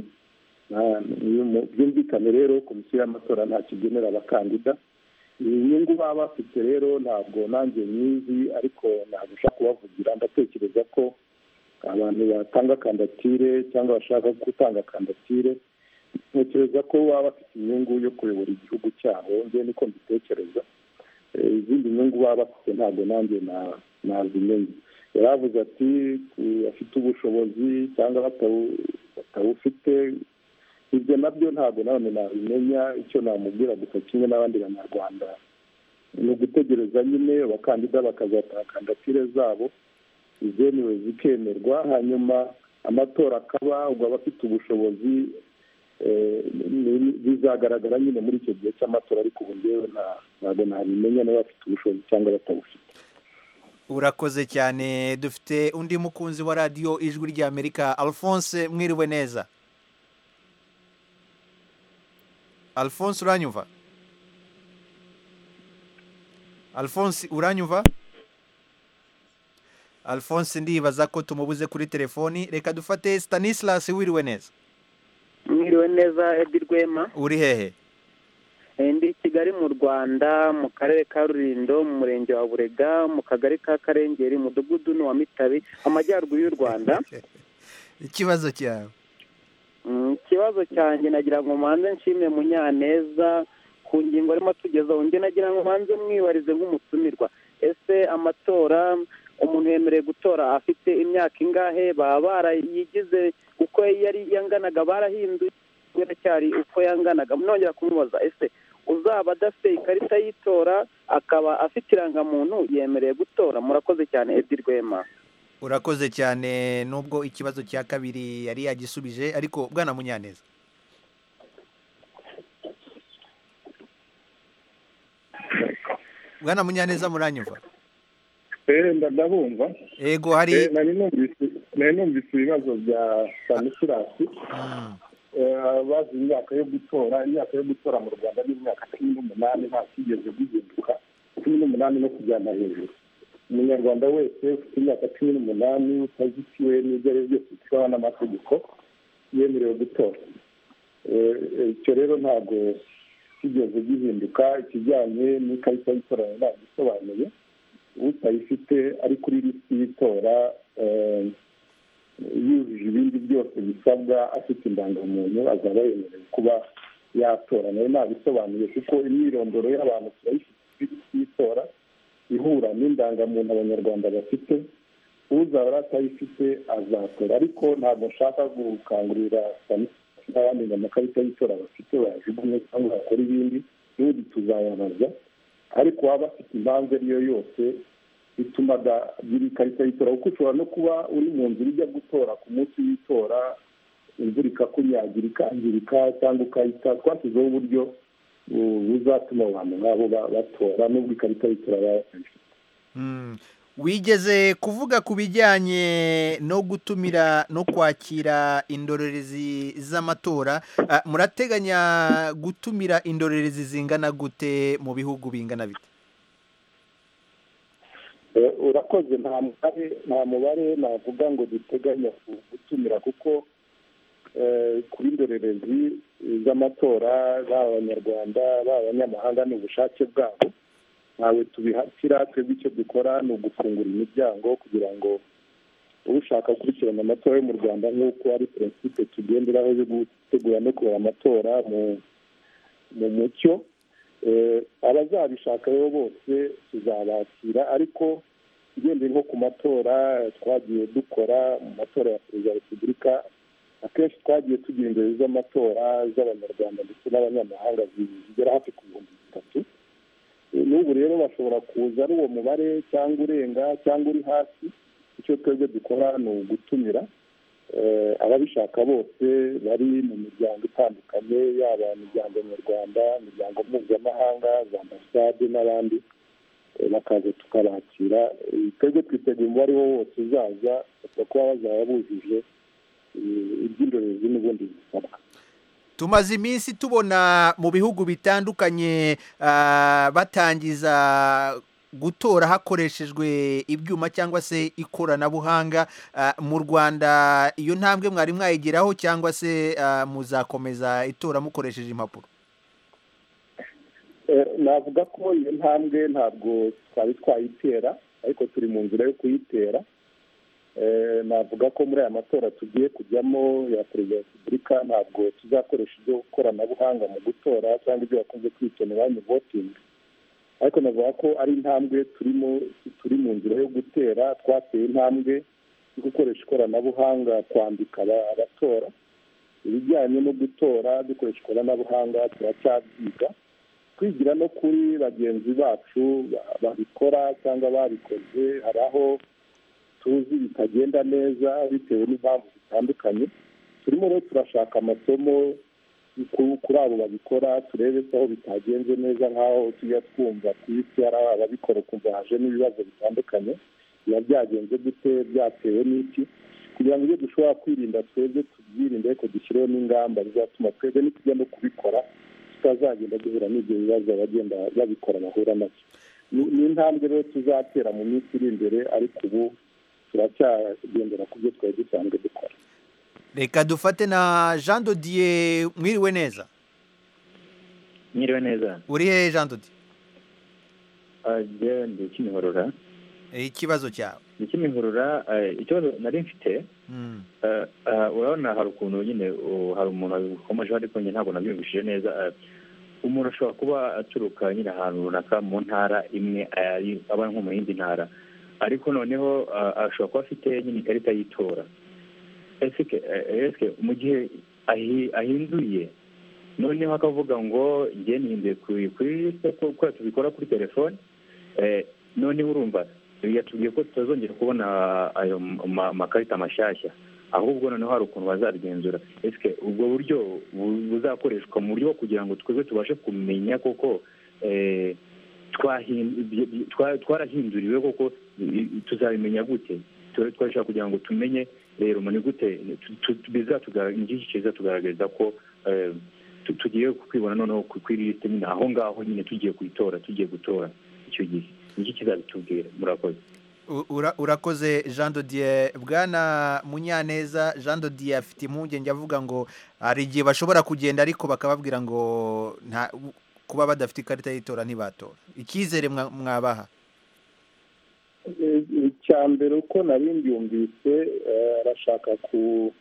byumvikane rero komisiyo y'amatora ntacyo igenera abakandida inyungu baba bafite rero ntabwo nanjye nyizi ariko ntabwo nshaka kubavugira ndatekereza ko abantu batanga kandatire cyangwa bashaka gutanga kandatire ntekereza ko baba bafite inyungu yo kuyobora igihugu cyabo njye niko mbitekereza izindi nyungu baba bafite ntabwo nanjye nazimenye yari avuze ati bafite ubushobozi cyangwa batabufite ibyo nabyo ntabwo nanone nabimenya icyo namubwira gusa kimwe n'abandi banyarwanda ni ugutegereza nyine abakandida bakazataa kandidatire zabo izemewe zikemerwa hanyuma amatora akaba ubwo abafite ubushobozi bizagaragara nyine muri icyo gihe cy'amatora ariko ubu ngewe ntabwo nabimenya niba bafite ubushobozi cyangwa batabufite urakoze cyane dufite undi mukunzi wa radiyo ijwi ry'amerika alphonse mwiriwe neza alphonse uranyumva alphonse uranyumva alphonse ndibaza ko tumubuze kuri telefoni reka dufate stanislas wiriwe neza mwiriwe neza edi rwema uri hehe ndi i kigali mu rwanda mu karere ka rurindo mu murenge wa burega mu kagari ka karengeri mudugudu ni wa mitabi amajyaruguru y'u rwanda ikibazo cyawe ikibazo cyanjye nagira ngo manze nshime munyaneza ku ngingo arimo tugeza undi nagira ngo manze mwibarize nk'umutumirwa ese amatora umuntu yemerewe gutora afite imyaka ingahe baba barayigize uko yari yanganaga barahinduye biracyari uko yanganaga nongera kumubaza ese uzaba adafite ikarita y'itora akaba afite irangamuntu yemerewe gutora murakoze cyane edi rwema urakoze cyane nubwo ikibazo cya kabiri yari yagisubije ariko bwana munyaneza bwana munyaneza muranyumva ndabumva yego hari nari numvise ibibazo bya sanisirasi bazi imyaka yo gutora imyaka yo gutora mu rwanda ni imyaka cumi n'umunani nta kigeze guhinduka cumi n'umunani no kujyana hejuru umunyarwanda wese ufite imyaka cumi n'umunani utazitiwe n'ibyo ari byo byose bitwawe n'amategeko yemerewe gutora icyo rero ntabwo kigeze gihinduka ikijyanye n'ikarita y'itora ntabwo isobanuye utayifite ari kuri lisiti y'itora yujuje ibindi byose bisabwa afite indangamuntu azaba yemerewe kuba yatora nayo ntabisobanuye kuko imyirondoro y'abantu turayifite kuri lisiti y'itora ihura n'indangamuntu abanyarwanda bafite uzaba atayifite azatora ariko ntabwo nshaka gukangurira n'abandi ngo amakarita y'itora bafite bayajugunye cyangwa bakore ibindi n'ubundi tuzayabaza ariko waba afite impamvu ari yo yose bituma biri ikarita y'itora kuko ushobora no kuba uri mu nzira ijya gutora ku munsi w'itora imvura ikakunyagira ikangirika cyangwa ukahita twashyizeho uburyo buzatuma abantu nk'abo batora n'ubwo ikarita y'itora baba bafite wigeze kuvuga ku bijyanye no gutumira no kwakira indorerezi z'amatora murateganya gutumira indorerezi zingana gute mu bihugu bingana bite urakoze nta mubare navuga ngo duteganya gutumira kuko kuri indorerezi z'amatora baba abanyarwanda baba abanyamahanga ni ubushake bwabo ntawe tubihasira twebwe icyo dukora ni ugufungura imiryango kugira ngo ushaka gukurikirana amatora yo mu rwanda nk'uko ari prinsipe tugenderaho yo gutegura no kubara amatora mu mucyo abazabishaka rero bose tuzabakira ariko ugendeye nko ku matora twagiye dukora mu matora ya perezida wa repubulika akenshi twagiye tugira imbere z'amatora z'abanyarwanda ndetse n'abanyamahanga zigera hafi ku bihumbi bitatu n'ubu rero bashobora kuza ari uwo mubare cyangwa urenga cyangwa uri hasi icyo twebwe dukora ni ugutumira ababishaka bose bari mu miryango itandukanye yaba imiryango nyarwanda imiryango mpuzamahanga za ambasade n'abandi bakaza tukabakira twebwe twiteguye umubare wo wose uzaza kuba bazaba bujuje iby'indorerezi n'ubundi bisabwa tumaze iminsi tubona mu bihugu bitandukanye batangiza gutora hakoreshejwe ibyuma cyangwa se ikoranabuhanga mu rwanda iyo ntambwe mwari mwayigeraho cyangwa se muzakomeza itora mukoresheje impapuro navuga ko iyo ntambwe ntabwo twari twayitera ariko turi mu nzira yo kuyitera navuga ko muri aya matora tugiye kujyamo ya perezida wa repubulika ntabwo tuzakoresha ibyo koranabuhanga mu gutora cyangwa ibyo bakunze kwita banki votingi ariko navuga ko ari intambwe turimo turi mu nzira yo gutera twateye intambwe yo gukoresha ikoranabuhanga kwambika abatora ibijyanye no gutora dukoresha ikoranabuhanga turacyabyiga twigira no kuri bagenzi bacu ba- babikora cyangwa babikoze hari aho tuzi bitagenda neza bitewe n'impamvu zitandukanye turimo rero turashaka amasomo ku- kuri abo babikora turebe ko aho bitagenze neza nk'aho tujya twumva ku isi hari ababikora ukumva hajemo ibibazo bitandukanye biba byagenze gute byatewe n'iki kugira ngo ibyo dushobora kwirinda twebwe tubyirinde ariko dushyireho n'ingamba zizatuma twebwe nitujya no kubikora tutazagenda duhura n'ibyo bibazo abagenda babikora bahura nabyo Ni- ni intambwe rero tuzatera mu minsi iri imbere ariko ubu turacyagendera ku byo twari dusanzwe dukora reka dufate na jean dodiye mwiriwe neza Mwiriwe neza. uri hehe jean dodiye Ajya ndi Kimihurura. ikibazo cyawe Ndi Kimihurura, eh, ikibazo nari mfite, Mm. eh, eh, urabona hari ukuntu nyine uh, hari umuntu wabikomejeho ariko njye ntabwo nabyumvishije neza. eh, umuntu ashobora kuba aturuka nyine ahantu runaka mu ntara imwe eh, ari- aba nko mu yindi ntara. Ariko noneho eh, ashobora kuba afite nyine ikarita y'itora. Ese ke- eh, ese ke mu gihe ahi- ahinduye noneho akavuga ngo njye nihinduye kuri kuri lisite ko- kubera tubikora kuri telefone eh, noneho urumva yatubwiye ko tutazongera kubona ayo ma- makarita mashyashya ahubwo noneho hari ukuntu bazabigenzura ese ubwo buryo bu- buzakoreshwa mu buryo bwo kugira ngo twebwe tubashe kumenya koko eh, twahin- ibyo- ibyo- twa- twarahinduriwe koko i- i- tuzabimenya gute Twe- twashaka kugira ngo tumenye rero ni gute tu- tu- bizatugaragariza ni iki kizatugaragariza ko eh, tu- tugiye kwibona noneho ku- kuri lisite nyine aho ngaho nyine tugiye kuyitora tugiye gutora icyo gihe ni iki kizabitubwira murakoze U- ura- urakoze jean dodiye bwana munyaneza jean dodiye afite impungenge avuga ngo hari igihe bashobora kugenda ariko bakababwira ngo nta kuba badafite ikarita y'itora ntibatora icyizere mwa- mwabaha Eh, icya mbere uko nari mbyumvise eh, arashaka ku-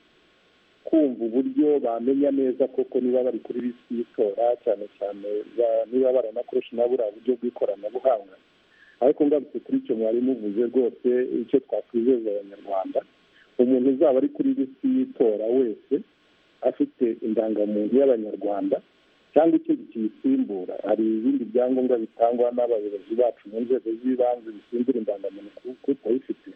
kumva uburyo bamenya neza koko niba bari kuri bisi y'itora cyane cyane ba- niba baranakoresha na buriya buryo bw'ikoranabuhanga ariko ngarutse kuri icyo mwari muvuze rwose icyo twakwizeza abanyarwanda umuntu uzaba ari kuri bisi y'itora wese afite indangamuntu y'abanyarwanda cyangwa ikindi kiyisimbura hari ibindi byangombwa bitangwa n'abayobozi bacu mu nzego z'ibanze bisimbura indangamuntu ku- kutayifite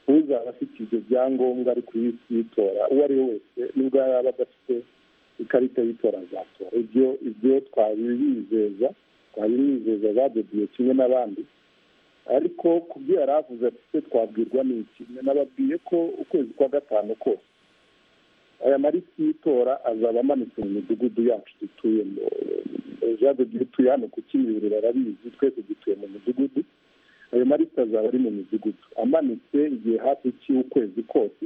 uzaba afite ibyo byangombwa ari ku isi y'itora uwo ari we wese nubwo yaba adafite ikarita y'itora azatora ibyo ibyo twabibizeza twabimwizeza badodiye kimwe n'abandi ariko ku byo yari avuze ati se twabwirwa n'iki nababwiye ko ukwezi kwa gatanu kose aya marisi y'itora azaba amanitse mu midugudu yacu dutuyemo jade dutuye hano ku kimihuriro barabizi twese dutuye mu midugudu ayo marisi azaba ari mu midugudu amanitse igihe hafi cy'ukwezi kose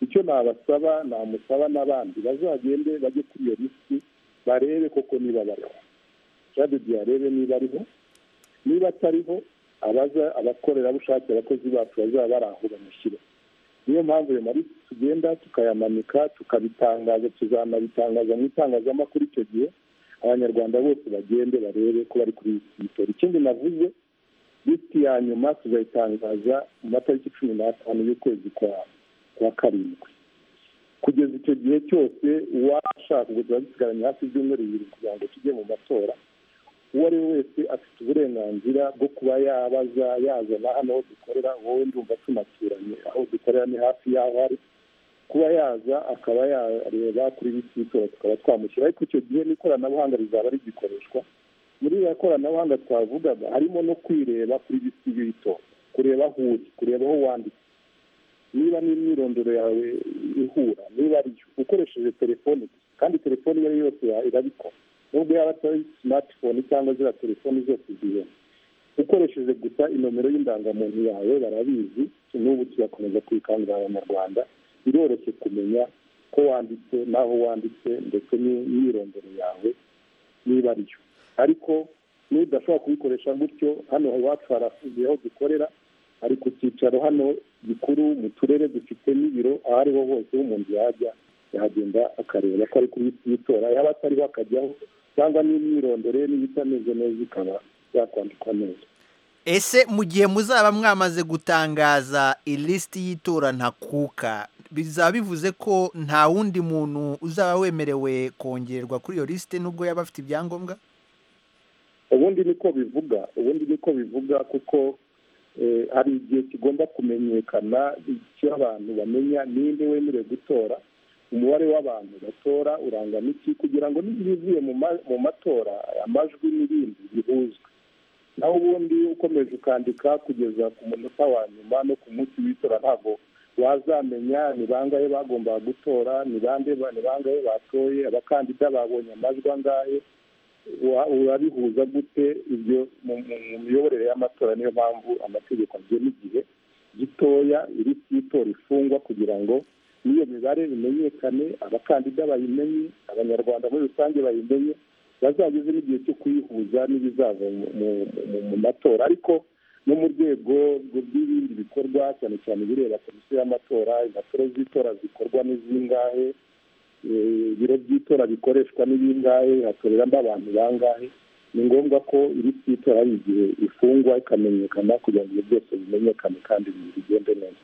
icyo nabasaba namusaba n'abandi bazagende bajye kuri iyo lisiti barebe koko niba bariho jade arebe niba ariho niba atariho abaza abakorerabushake abakozi bacu bazaba bari aho bamushyire niyo mpamvu ayo marisi tugenda tukayamanika tukabitangaza tuzanabitangaza mu itangazamakuru icyo gihe abanyarwanda bose bagende barebe ko bari kuri iyi y'itora ikindi navuze lisiti ya nyuma tuzayitangaza mu matariki cumi n'atanu y'ukwezi kwa kwa karindwi kugeza icyo gihe cyose uwashaka ngo tuba dusigaranye hafi ibyumweru bibiri kugira ngo tujye mu matora uwo ari we wese afite uburenganzira bwo kuba yabaza yazana hano aho dukorera wowe ndumva tunaturanye aho dukorera ni hafi y'aho ari kuba yaza akaba yareba kuri bisi y'itora tukaba twamushyira ariko icyo gihe n'ikoranabuhanga rizaba rigikoreshwa muri iriya koranabuhanga twavugaga harimo no kwireba kuri bisi y'itora kureba aho uri kureba aho wanditse niba n'imyirondoro yawe ihura niba ariyo ukoresheje telefone gusa kandi telefone iyo ari yo yose ya- irabikora nubwo yaba atari simatifone cyangwa ziriya telefoni zose zihenda ukoresheje gusa inomero y'indangamuntu yawe barabizi n'ubu tugakomeza kwikangurira abanyarwanda biroroshye kumenya ko wanditse n'aho wanditse ndetse n'imyirondoro yawe niba ariyo ariko n'udashobora kubikoresha gutyo hano iwacu harafungiye aho dukorera ari ku cyicaro hano gikuru mu turere dufite n'ibiro aho ariho hose umuntu yajya yagenda akareba ko ari kuri liste y'itora yaba atariho akajyaho cyangwa n'imyirondoro ye niba itameze neza ikaba yakwandikwa neza ese mu gihe muzaba mwamaze gutangaza ilisiti y'itora ntakuka bizaba bivuze ko nta wundi muntu uzaba wemerewe kongerwa kuri iyo lisite nubwo yaba afite ibyangombwa ubundi niko bivuga ubundi niko bivuga kuko eh, hari igihe kigomba kumenyekana icyo abantu bamenya ninde wemerewe gutora umubare w'abantu batora urangwa n'iki kugira ngo n'ibivuye mu ma- mu matora amajwi n'ibindi bihuzwe naho ubundi ukomeje ukandika kugeza ku munota wa nyuma no ku munsi w'itora ntabwo wazamenya ni bangahe bagombaga gutora ni bande ba- ni bangahe batoye abakandida babonye amajwi angahe wa- urabihuza gute ibyo mu mu- mu miyoborere y'amatora niyo mpamvu amategeko agena igihe gitoya iri cy'itora ifungwa kugira ngo n'iyo mibare imenyekane abakandida bayimenye abanyarwanda muri rusange bayimenye bazageze n'igihe cyo kuyihuza n'ibizava mu- mu- mu- mu matora ariko no mu rwego rw- rw'ibindi bikorwa cyane cyane ibireba komisiyo y'amatora impapuro z'itora zikorwa n'iz'ingahe eh, ibiro by'itora bikoreshwa n'ibingahe hatoreramo abantu bangahe ni ngombwa ko iri cy'itora hari igihe ifungwa ikamenyekana kugira ngo ibyo byose bimenyekane kandi bigende neza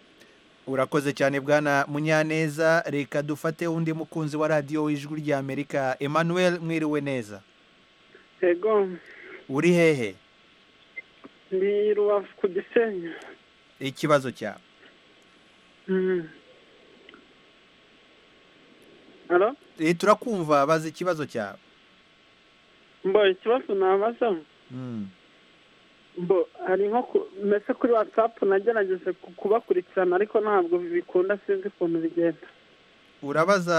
urakoze cyane bwana munyaneza reka dufate undi mukunzi wa radiyo w'ijwi ry'amerika emmanuel mwiriwe neza ego uri hehe ndi rubavu ku gisenyi ikibazo cyawe Mm. Alo? Eh, turakumva bazi ikibazo cyawe mbo ikibazo nabaza Mm. mbo hari nko ku- mese kuri watsapu nagerageje ku- kubakurikirana ariko ntabwo bikunda sinzi ukuntu bigenda urabaza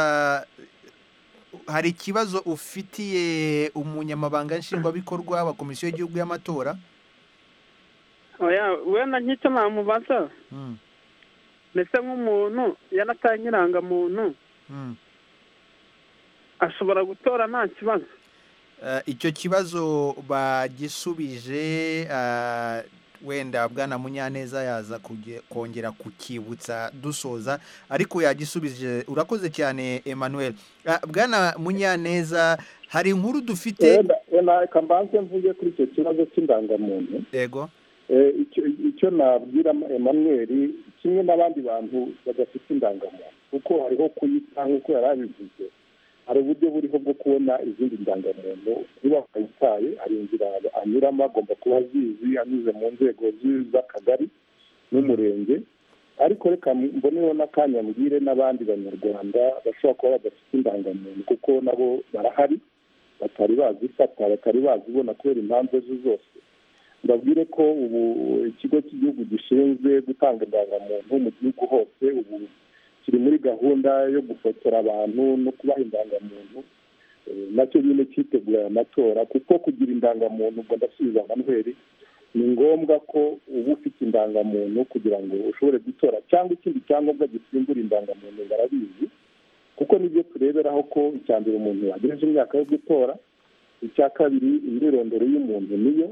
hari ikibazo ufitiye umunyamabanga nshingwabikorwa wa komisiyo y'igihugu y'amatora oya wenda nk'icyo namubaza Mm. mbese nk'umuntu yarataye irangamuntu Mm. ashobora gutora nta kibazo Eh, icyo kibazo bagisubije eh, wenda bwana munyaneza yaza kuge- kongera kukibutsa dusoza ariko yagisubije urakoze cyane emmanuel Eh, bwana munyaneza hari inkuru dufite wenda wenda reka mbanze mvuge kuri icyo kibazo cy'indangamuntu yego Eh, icyo icyo nabwira emmanuel kimwe n'abandi bantu badafite indangamuntu kuko hariho kuyita nk'uko yari abivuze hari uburyo buriho bwo kubona izindi ndangamuntu niba wayitaye hari inzira anyuramo agomba kuba azizi anyuze mu nzego zi- z'akagari n'umurenge ariko reka mboneho n'akanya mbwire n'abandi banyarwanda bashobora kuba badafite indangamuntu kuko nabo barahari batari bazifata batari bazibona kubera impamvu ejo zose ndabwire ko ubu ikigo cy'igihugu gishinzwe gutanga indangamuntu mu gihugu hose ubu kiri muri gahunda yo gufotora abantu no kubaha indangamuntu Eh, nacyo nyine cyitegura aya matora kuko kugira indangamuntu ubwo ndasubiza manuheli ni ngombwa ko uba ufite indangamuntu kugira ngo ushobore gutora cyangwa ikindi cyangombwa gisimbura indangamuntu barabizi kuko nibyo tureberaho ko icya mbere umuntu agejeje imyaka yo gutora icya kabiri imyirondoro y'umuntu niyo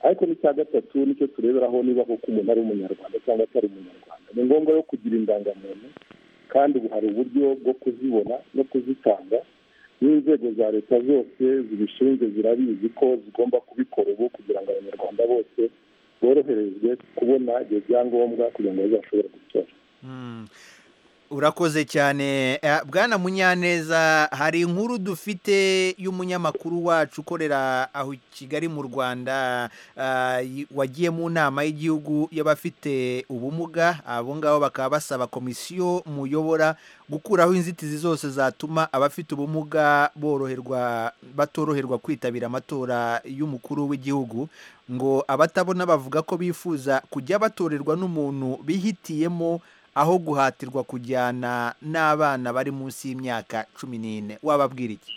ariko n'icya gatatu nicyo tureberaho niba koko umuntu ari umunyarwanda cyangwa atari umunyarwanda ni ngombwa yo kugira indangamuntu kandi ubu hari uburyo bwo kuzibona no kuzitanga n'inzego za leta zose zibishinzwe zirabizi ko zigomba kubikora ubu kugira ngo abanyarwanda bose boroherezwe kubona ibyo byangombwa kugira ngo bazashobore gutora Mm. urakoze cyane Eh, bwana munyaneza hari inkuru dufite y'umunyamakuru wacu ukorera aho i kigali mu rwanda ah, y- wagiye mu nama y'igihugu y'abafite ubumuga abo ngabo bakaba basaba komisiyo muyobora gukuraho inzitizi zose zatuma abafite ubumuga boroherwa batoroherwa kwitabira amatora y'umukuru w'igihugu ngo abatabona bavuga ko bifuza kujya batorerwa n'umuntu bihitiyemo aho guhatirwa kujyana n'abana bari munsi y'imyaka cumi n'ine wababwira iki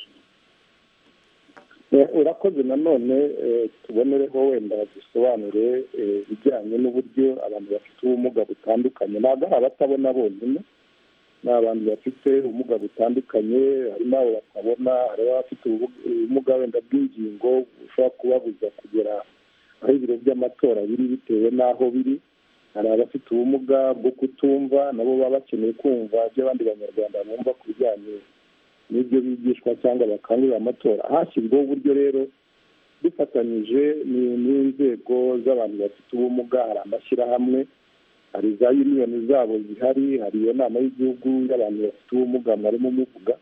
Eh, urakoze nanone eh, tubonereho wenda dusobanure eh, ibijyanye n'uburyo abantu bafite ubumuga butandukanye ntabwo ari abatabona bonyine ni abantu bafite ubumuga butandukanye harimo abo batabona harimo abafite ubu- ubumuga wenda bw'ingingo bushobora kubabuza kugera aho ibiro by'amatora biri bitewe n'aho biri hari abafite ubumuga bwo kutumva nabo baba bakeneye kumva ibyo abandi banyarwanda bumva ku bijyanye n'ibyo bigishwa cyangwa bakangurira amatora hashyizweho uburyo rero dufatanyije ni- n'inzego z'abantu bafite ubumuga hari amashyirahamwe hari za uniyoni zabo zihari hari iyo nama y'igihugu y'abantu bafite ubumuga mwarimo muvuga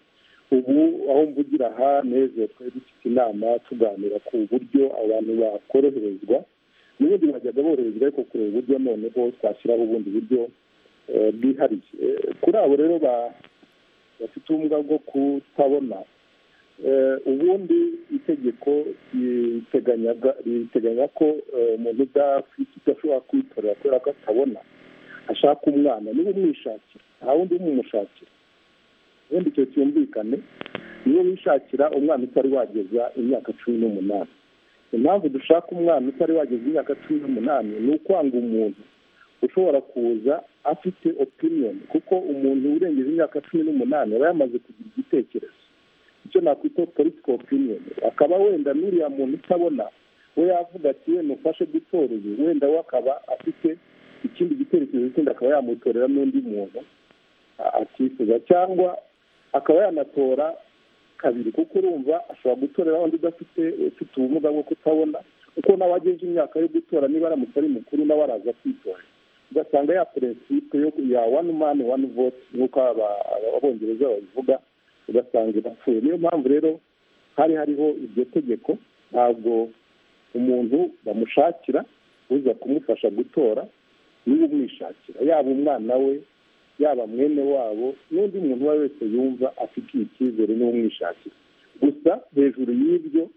ubu aho mvugira aha neze twari dufite inama tuganira ku buryo abantu bakoroherezwa n'ubundi bajyaga boroherezwa ariko kureba uburyo noneho twashyiraho ubundi buryo eh, bwihariye Eh, kuri abo rero ba- bafite ubumuga bwo kutabona Eh, ubundi itegeko riteganyaga riteganya ko eh, umuntu udafite udashobora kwitorera kubera ko atabona ashaka umwana niba umwishakira nta wundi umumushakira ubundi icyo cyumvikane niyo wishakira umwana utari wageza imyaka cumi n'umunani impamvu dushaka umwana utari wageza imyaka cumi n'umunani ni ukwanga umuntu ushobora kuza afite opiniyoni kuko umuntu urengeje imyaka cumi n'umunani aba yamaze kugira igitekerezo icyo nakwita political opinion akaba wenda n'uriya muntu utabona we yavuga ati wenda umfashe gutora uyu wenda we akaba afite ikindi gitekerezo kindi akaba yamutorera n'undi muntu a- atifuza cyangwa akaba yanatora kabiri kuko urumva ashobora gutorera wundi udafite ufite ubumuga bwo kutabona kuko nawe ageje imyaka yo gutora niba aramutse ari mukuru nawe araza kwitorera ugasanga ya peresipe yo ya wani mani wani voti nk'uko aba- aba- abongereza babivuga ugasanga irapfuye niyo mpamvu rero hari hariho iryo tegeko ntabwo umuntu bamushakira uza kumufasha gutora niwe umwishakira yaba umwana we yaba mwene wabo n'undi muntu uwo ari we wese yumva afitiye icyizere niwe umwishakira gusa hejuru y'ibyo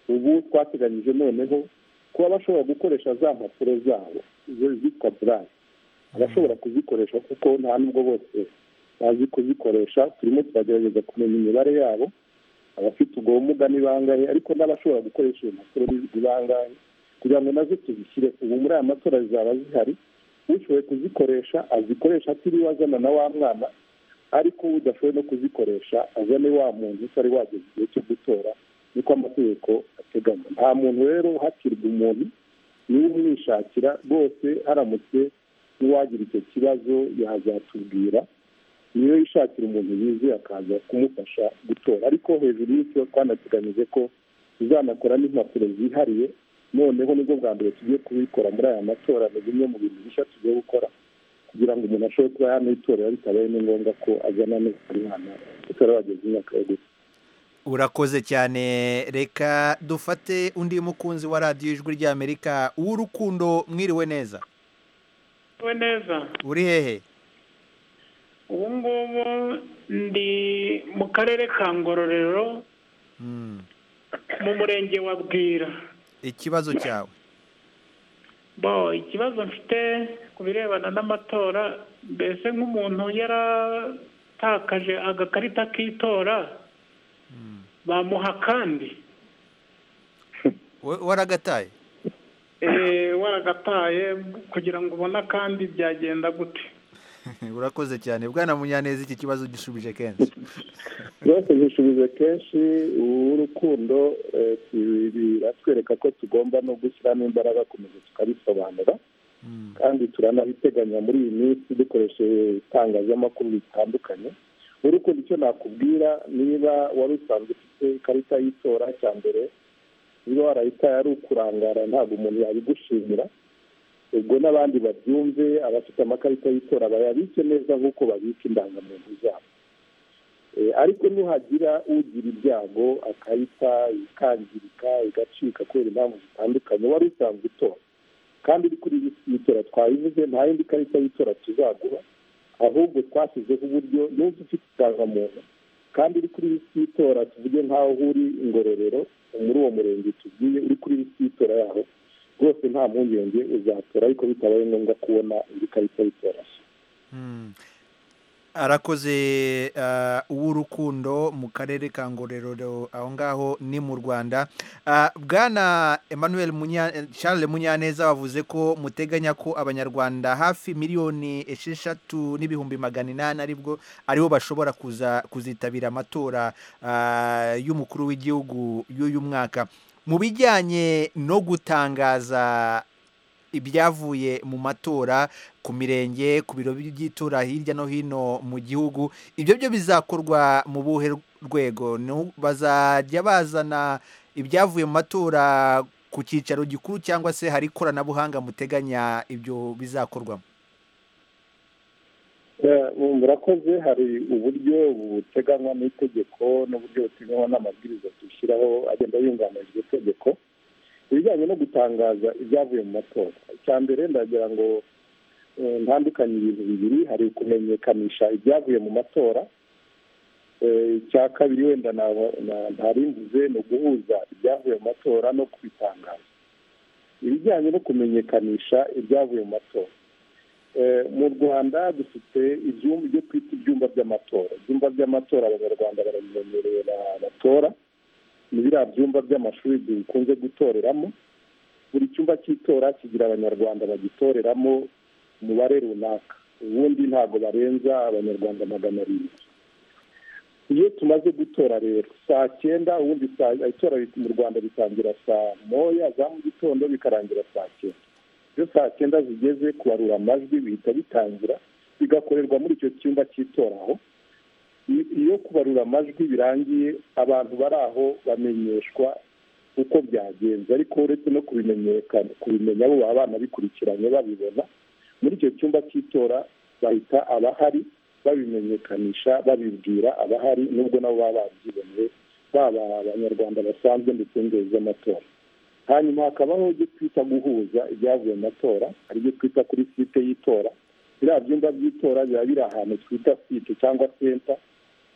ubu twateganyije noneho kuba bashobora gukoresha za mpapuro zabo izo zitwa burari abashobora kuzikoresha kuko nta n'ubwo bose bazi kuzikoresha turimo turagerageza kumenya imibare yabo abafite ubwo bumuga ni bangahe ariko n'abashobora gukoresha iyo mpapuro ni ni bangahe kugira ngo nazo tuzishyire ubu muri aya matora zaba zihari ushoboye kuzikoresha azikoresha atiriwe azana na wa mwana ariko udashoboye no kuzikoresha azane wa muntu utari wageze igihe cyo gutora niko amategeko ateganya nta muntu rero uhatirwa umuntu niwe umwishakira rwose haramutse n'uwagira icyo kibazo yazatubwira niyo yishakira umuntu yizeye akaza kumufasha gutora ariko hejuru y'icyo twanateganyije ko tuzanakora n'impapuro zihariye noneho nibwo bwa mbere tugiye kubikora muri aya matora ni bimwe mu bintu bishya tugiye gukora kugira ngo umuntu ashobore kuba yanitorera bitabaye ni ngombwa ko azana n'umwana utora bageze imyaka yo gusa urakoze cyane reka dufate undi mukunzi wa radiyo ijwi ry'amerika w'urukundo mwiriwe neza we neza uri hehe ubu ngubu ndi mu karere ka ngororero mu murenge wa bwira ikibazo cyawe bo ikibazo mfite ku birebana n'amatora mbese nk'umuntu yaratakaje agakarita k'itora bamuha kandi We- waragataye eh, waragataye kugira ngo ubone akandi byagenda gute urakoze cyane bwana munyaneza iki kibazo gishubije kenshi byose zisubije kenshi urukundo eh, tu- biratwereka ko tugomba no gushyiramo imbaraga komeza tukabisobanura kandi turanabiteganya muri iyi minsi dukoresheje itangazamakuru ritandukanye urukundo icyo nakubwira niba wari usanzwe ufite ikarita y'itora cya mbere niba warayitaye ari ukurangara ntabwo umuntu yabigushimira ubwo n'abandi babyumve abafite amakarita y'itora bayabike neza nk'uko babika indangamuntu zabo Eh, ariko nuhagira ugira ibyago akayita ikangirika igacika kubera impamvu zitandukanye wari usanzwe utora kandi uri kuri iyi y'itora twayivuze nta yindi karita y'itora tuzaguha ahubwo twashyizeho uburyo n'ubu ufite indangamuntu kandi uri kuri iyi y'itora tuvuge nk'aho uri ingororero muri uwo murenge tubwiye uri kuri iyi y'itora yaho rwose nta mpungenge uzatora ariko bitabaye ngombwa kubona indi karita y'itora nshya Mm. arakoze ah, uw'urukundo mu karere ka ngororero aho ngaho ni mu rwanda Ah, bwana emmanuel Munya- charles munyaneza wavuze ko muteganya ko abanyarwanda hafi miliyoni esheshatu n'ibihumbi magana inani aribwo aribo bashobora kuza kuzitabira amatora ah, y'umukuru w'igihugu y'uyu mwaka mu bijyanye no gutangaza ibyavuye mu matora ku mirenge ku biro by'itora hirya no hino mu gihugu ibyo byo bizakorwa mu buhe rwego Ni u- bazajya bazana ibyavuye mu matora ku cyicaro gikuru cyangwa se hari ikoranabuhanga muteganya ibyo bizakorwamo murakoze hari uburyo buteganywa n'itegeko n'uburyo buteganywa n'amabwiriza dushyiraho agenda yunganira iryo tegeko ibijyanye no gutangaza ibyavuye mu matora icya mbere ndagira ngo eh, ntandukanye ibintu bibiri hari kumenyekanisha ibyavuye mu matora Eh, icya kabiri wenda naba- na- ntarimbuze ni uguhuza ibyavuye mu matora no kubitangaza ibijyanye no kumenyekanisha ibyavuye mu matora Eh, mu rwanda dufite ibyumba ibyo twita ibyumba by'amatora ibyumba by'amatora abanyarwanda barabimenyereye ba- batora ni biriya byumba by'amashuri dukunze gutoreramo buri cyumba cy'itora kigira abanyarwanda bagitoreramo umubare runaka ubundi ntabwo barenza abanyarwanda magana arindwi iyo tumaze gutora rero saa cyenda ubundi saa itora mu rwanda bitangira saa moya za mu gitondo bikarangira saa cyenda iyo saa cyenda zigeze kubarura amajwi bihita bitangira bigakorerwa muri icyo cyumba cy'itora I- iyo kubarura amajwi birangiye abantu bari aho bamenyeshwa uko byagenze ariko uretse no kubimenyekana kubimenya bo baba banabikurikiranye babibona muri icyo cyumba cy'itora bahita abahari babimenyekanisha babibwira abahari nubwo nabo baba babyiboneye baba abanyarwanda basanzwe ndetse n'inzego z'amatora hanyuma hakabaho ibyo twita guhuza ibyavuye mu matora hari ibyo twita kuri site y'itora biriya byumba by'itora biba biri ahantu twita site cyangwa senta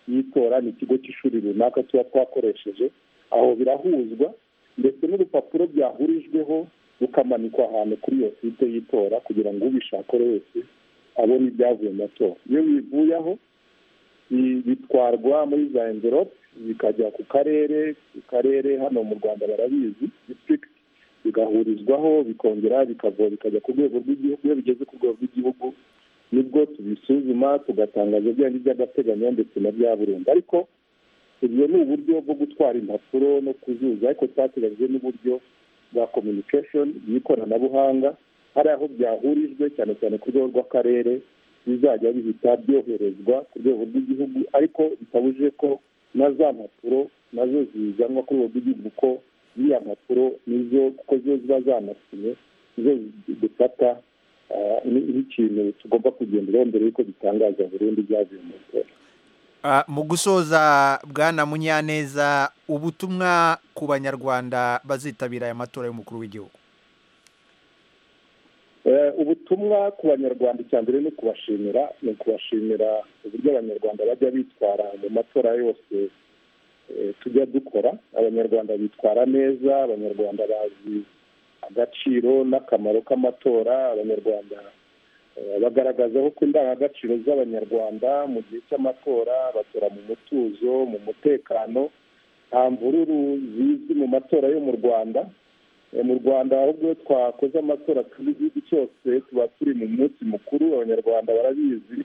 y'itora ni ikigo cy'ishuri runaka tuba twakoresheje aho birahuzwa ndetse n'urupapuro byahurijweho rukamanikwa ahantu kuri iyo site y'itora kugira ngo ubishaka wese abona ibyavuye mu matora iyo bivuyeho bi- bitwarwa muri za envelope bikajya ku karere ku karere hano mu rwanda barabizi district bigahurizwaho bikongera bikava bikajya ku rwego rw'igihugu iyo bigeze ku rwego rw'igihugu nibwo tubisuzuma tugatangaza byari by'agateganyo ndetse na bya burundu ariko ibyo ni uburyo bwo gutwara impapuro no kuzuza ariko twateganyije n'uburyo bwa communication bw'ikoranabuhanga hari aho byahurijwe cyane cyane ku rwego rw'akarere bizajya bihita byoherezwa ku rwego rw'igihugu ariko bitabujije ko na za mpapuro nazo zizanwa ku rwego rw'igihugu ko ziriya mpapuro nizo kuko zo ziba zanasinye nizo dufata ah, ni- nk'ikintu tugomba kugenderaho mbere y'uko dutangaza burundu ibyavuye mu matora Ah, mu gusoza bwana munyaneza ubutumwa ku banyarwanda bazitabira aya matora y'umukuru w'igihugu Eh, ubutumwa ku banyarwanda icya mbere ni ukubashimira ni ukubashimira uburyo abanyarwanda bajya bitwara mu matora yose eh, tujya dukora abanyarwanda bitwara neza abanyarwanda bazi agaciro n'akamaro k'amatora abanyarwanda eh, bagaragaza ko indangagaciro z'abanyarwanda mu gihe cy'amatora batora mu mutuzo mu mutekano nta mvururu zizwi mu matora yo mu rwanda Eh, mu rwanda ahubwo iyo twakoze amatora turi igihugu cyose tuba turi mu munsi mukuru abanyarwanda barabizi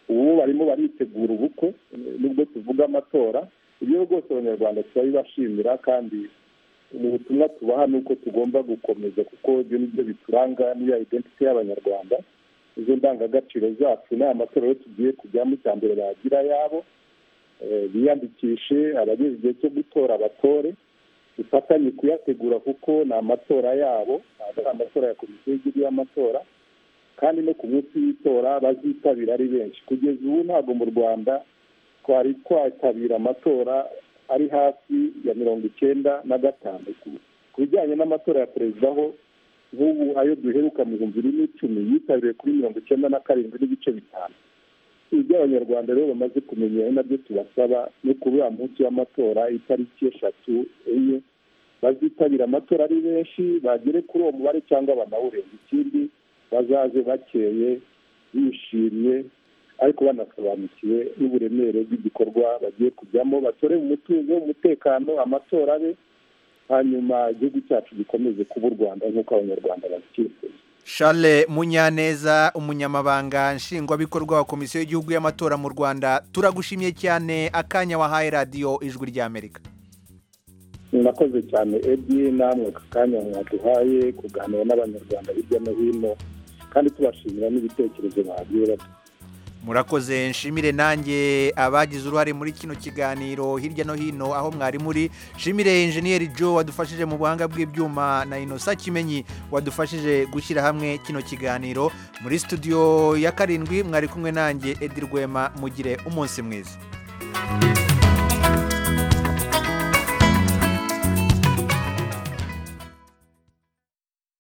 ubu barimo baritegura ubukwe eh, nubwo tuvuga amatora ibyo rwose abanyarwanda turabibashimira kandi mu butumwa tubaha ni uko tugomba gukomeza kuko ibyo ni byo bituranga n'iyo identite y'abanyarwanda izo ndangagaciro zacu ni amatora rero tugiye kujyamo icya mbere bagira ayabo Eh, biyandikishe abageze igihe cyo gutora batore dufatanye kuyategura kuko ni amatora yabo ntabwo ari amatora ya komisiyo y'igihugu y'amatora kandi no ku munsi w'itora bazitabira ari benshi kugeza ubu ntabwo mu rwanda twari twitabira amatora ari hafi ya mirongo icyenda na gatanu Ku- ku bijyanye n'amatora ya perezida ho nk'ubu ayo duheruka mu bihumbi bibiri n'icumi yitabiriwe kuri mirongo icyenda na karindwi n'ibice bitanu ibyo abanyarwanda rero bamaze kumenya ari nabyo tubasaba ni kuri uriya munsi w'amatora itariki eshatu enye bazitabira amatora ari benshi bagere kuri uwo mubare cyangwa banawurenga ikindi bazaze bakeye bishimye ariko banasobanukiwe n'uburemere bw'igikorwa bagiye kujyamo batore mu mutuzo mu mutekano amatora abe hanyuma igihugu cyacu gikomeze kuba u rwanda nk'uko abanyarwanda babyifuza charles munyaneza umunyamabanga nshingwabikorwa wa komisiyo y'igihugu y'amatora mu rwanda turagushimiye cyane akanya wahaye radiyo ijwi ry'amerika murakoze cyane edi namwe aka kanya mwaduhaye kuganira n'abanyarwanda hirya no hino kandi tubashimira n'ibitekerezo bagiye baduha murakoze nshimire nanjye abagize uruhare muri kino kiganiro hirya no hino aho mwari muri nshimire injeniyeri joe wadufashije mu buhanga bw'ibyuma na inosa kimenyi wadufashije gushyira hamwe kino kiganiro muri studio ya karindwi mwari kumwe nanjye edi rwema mugire umunsi mwiza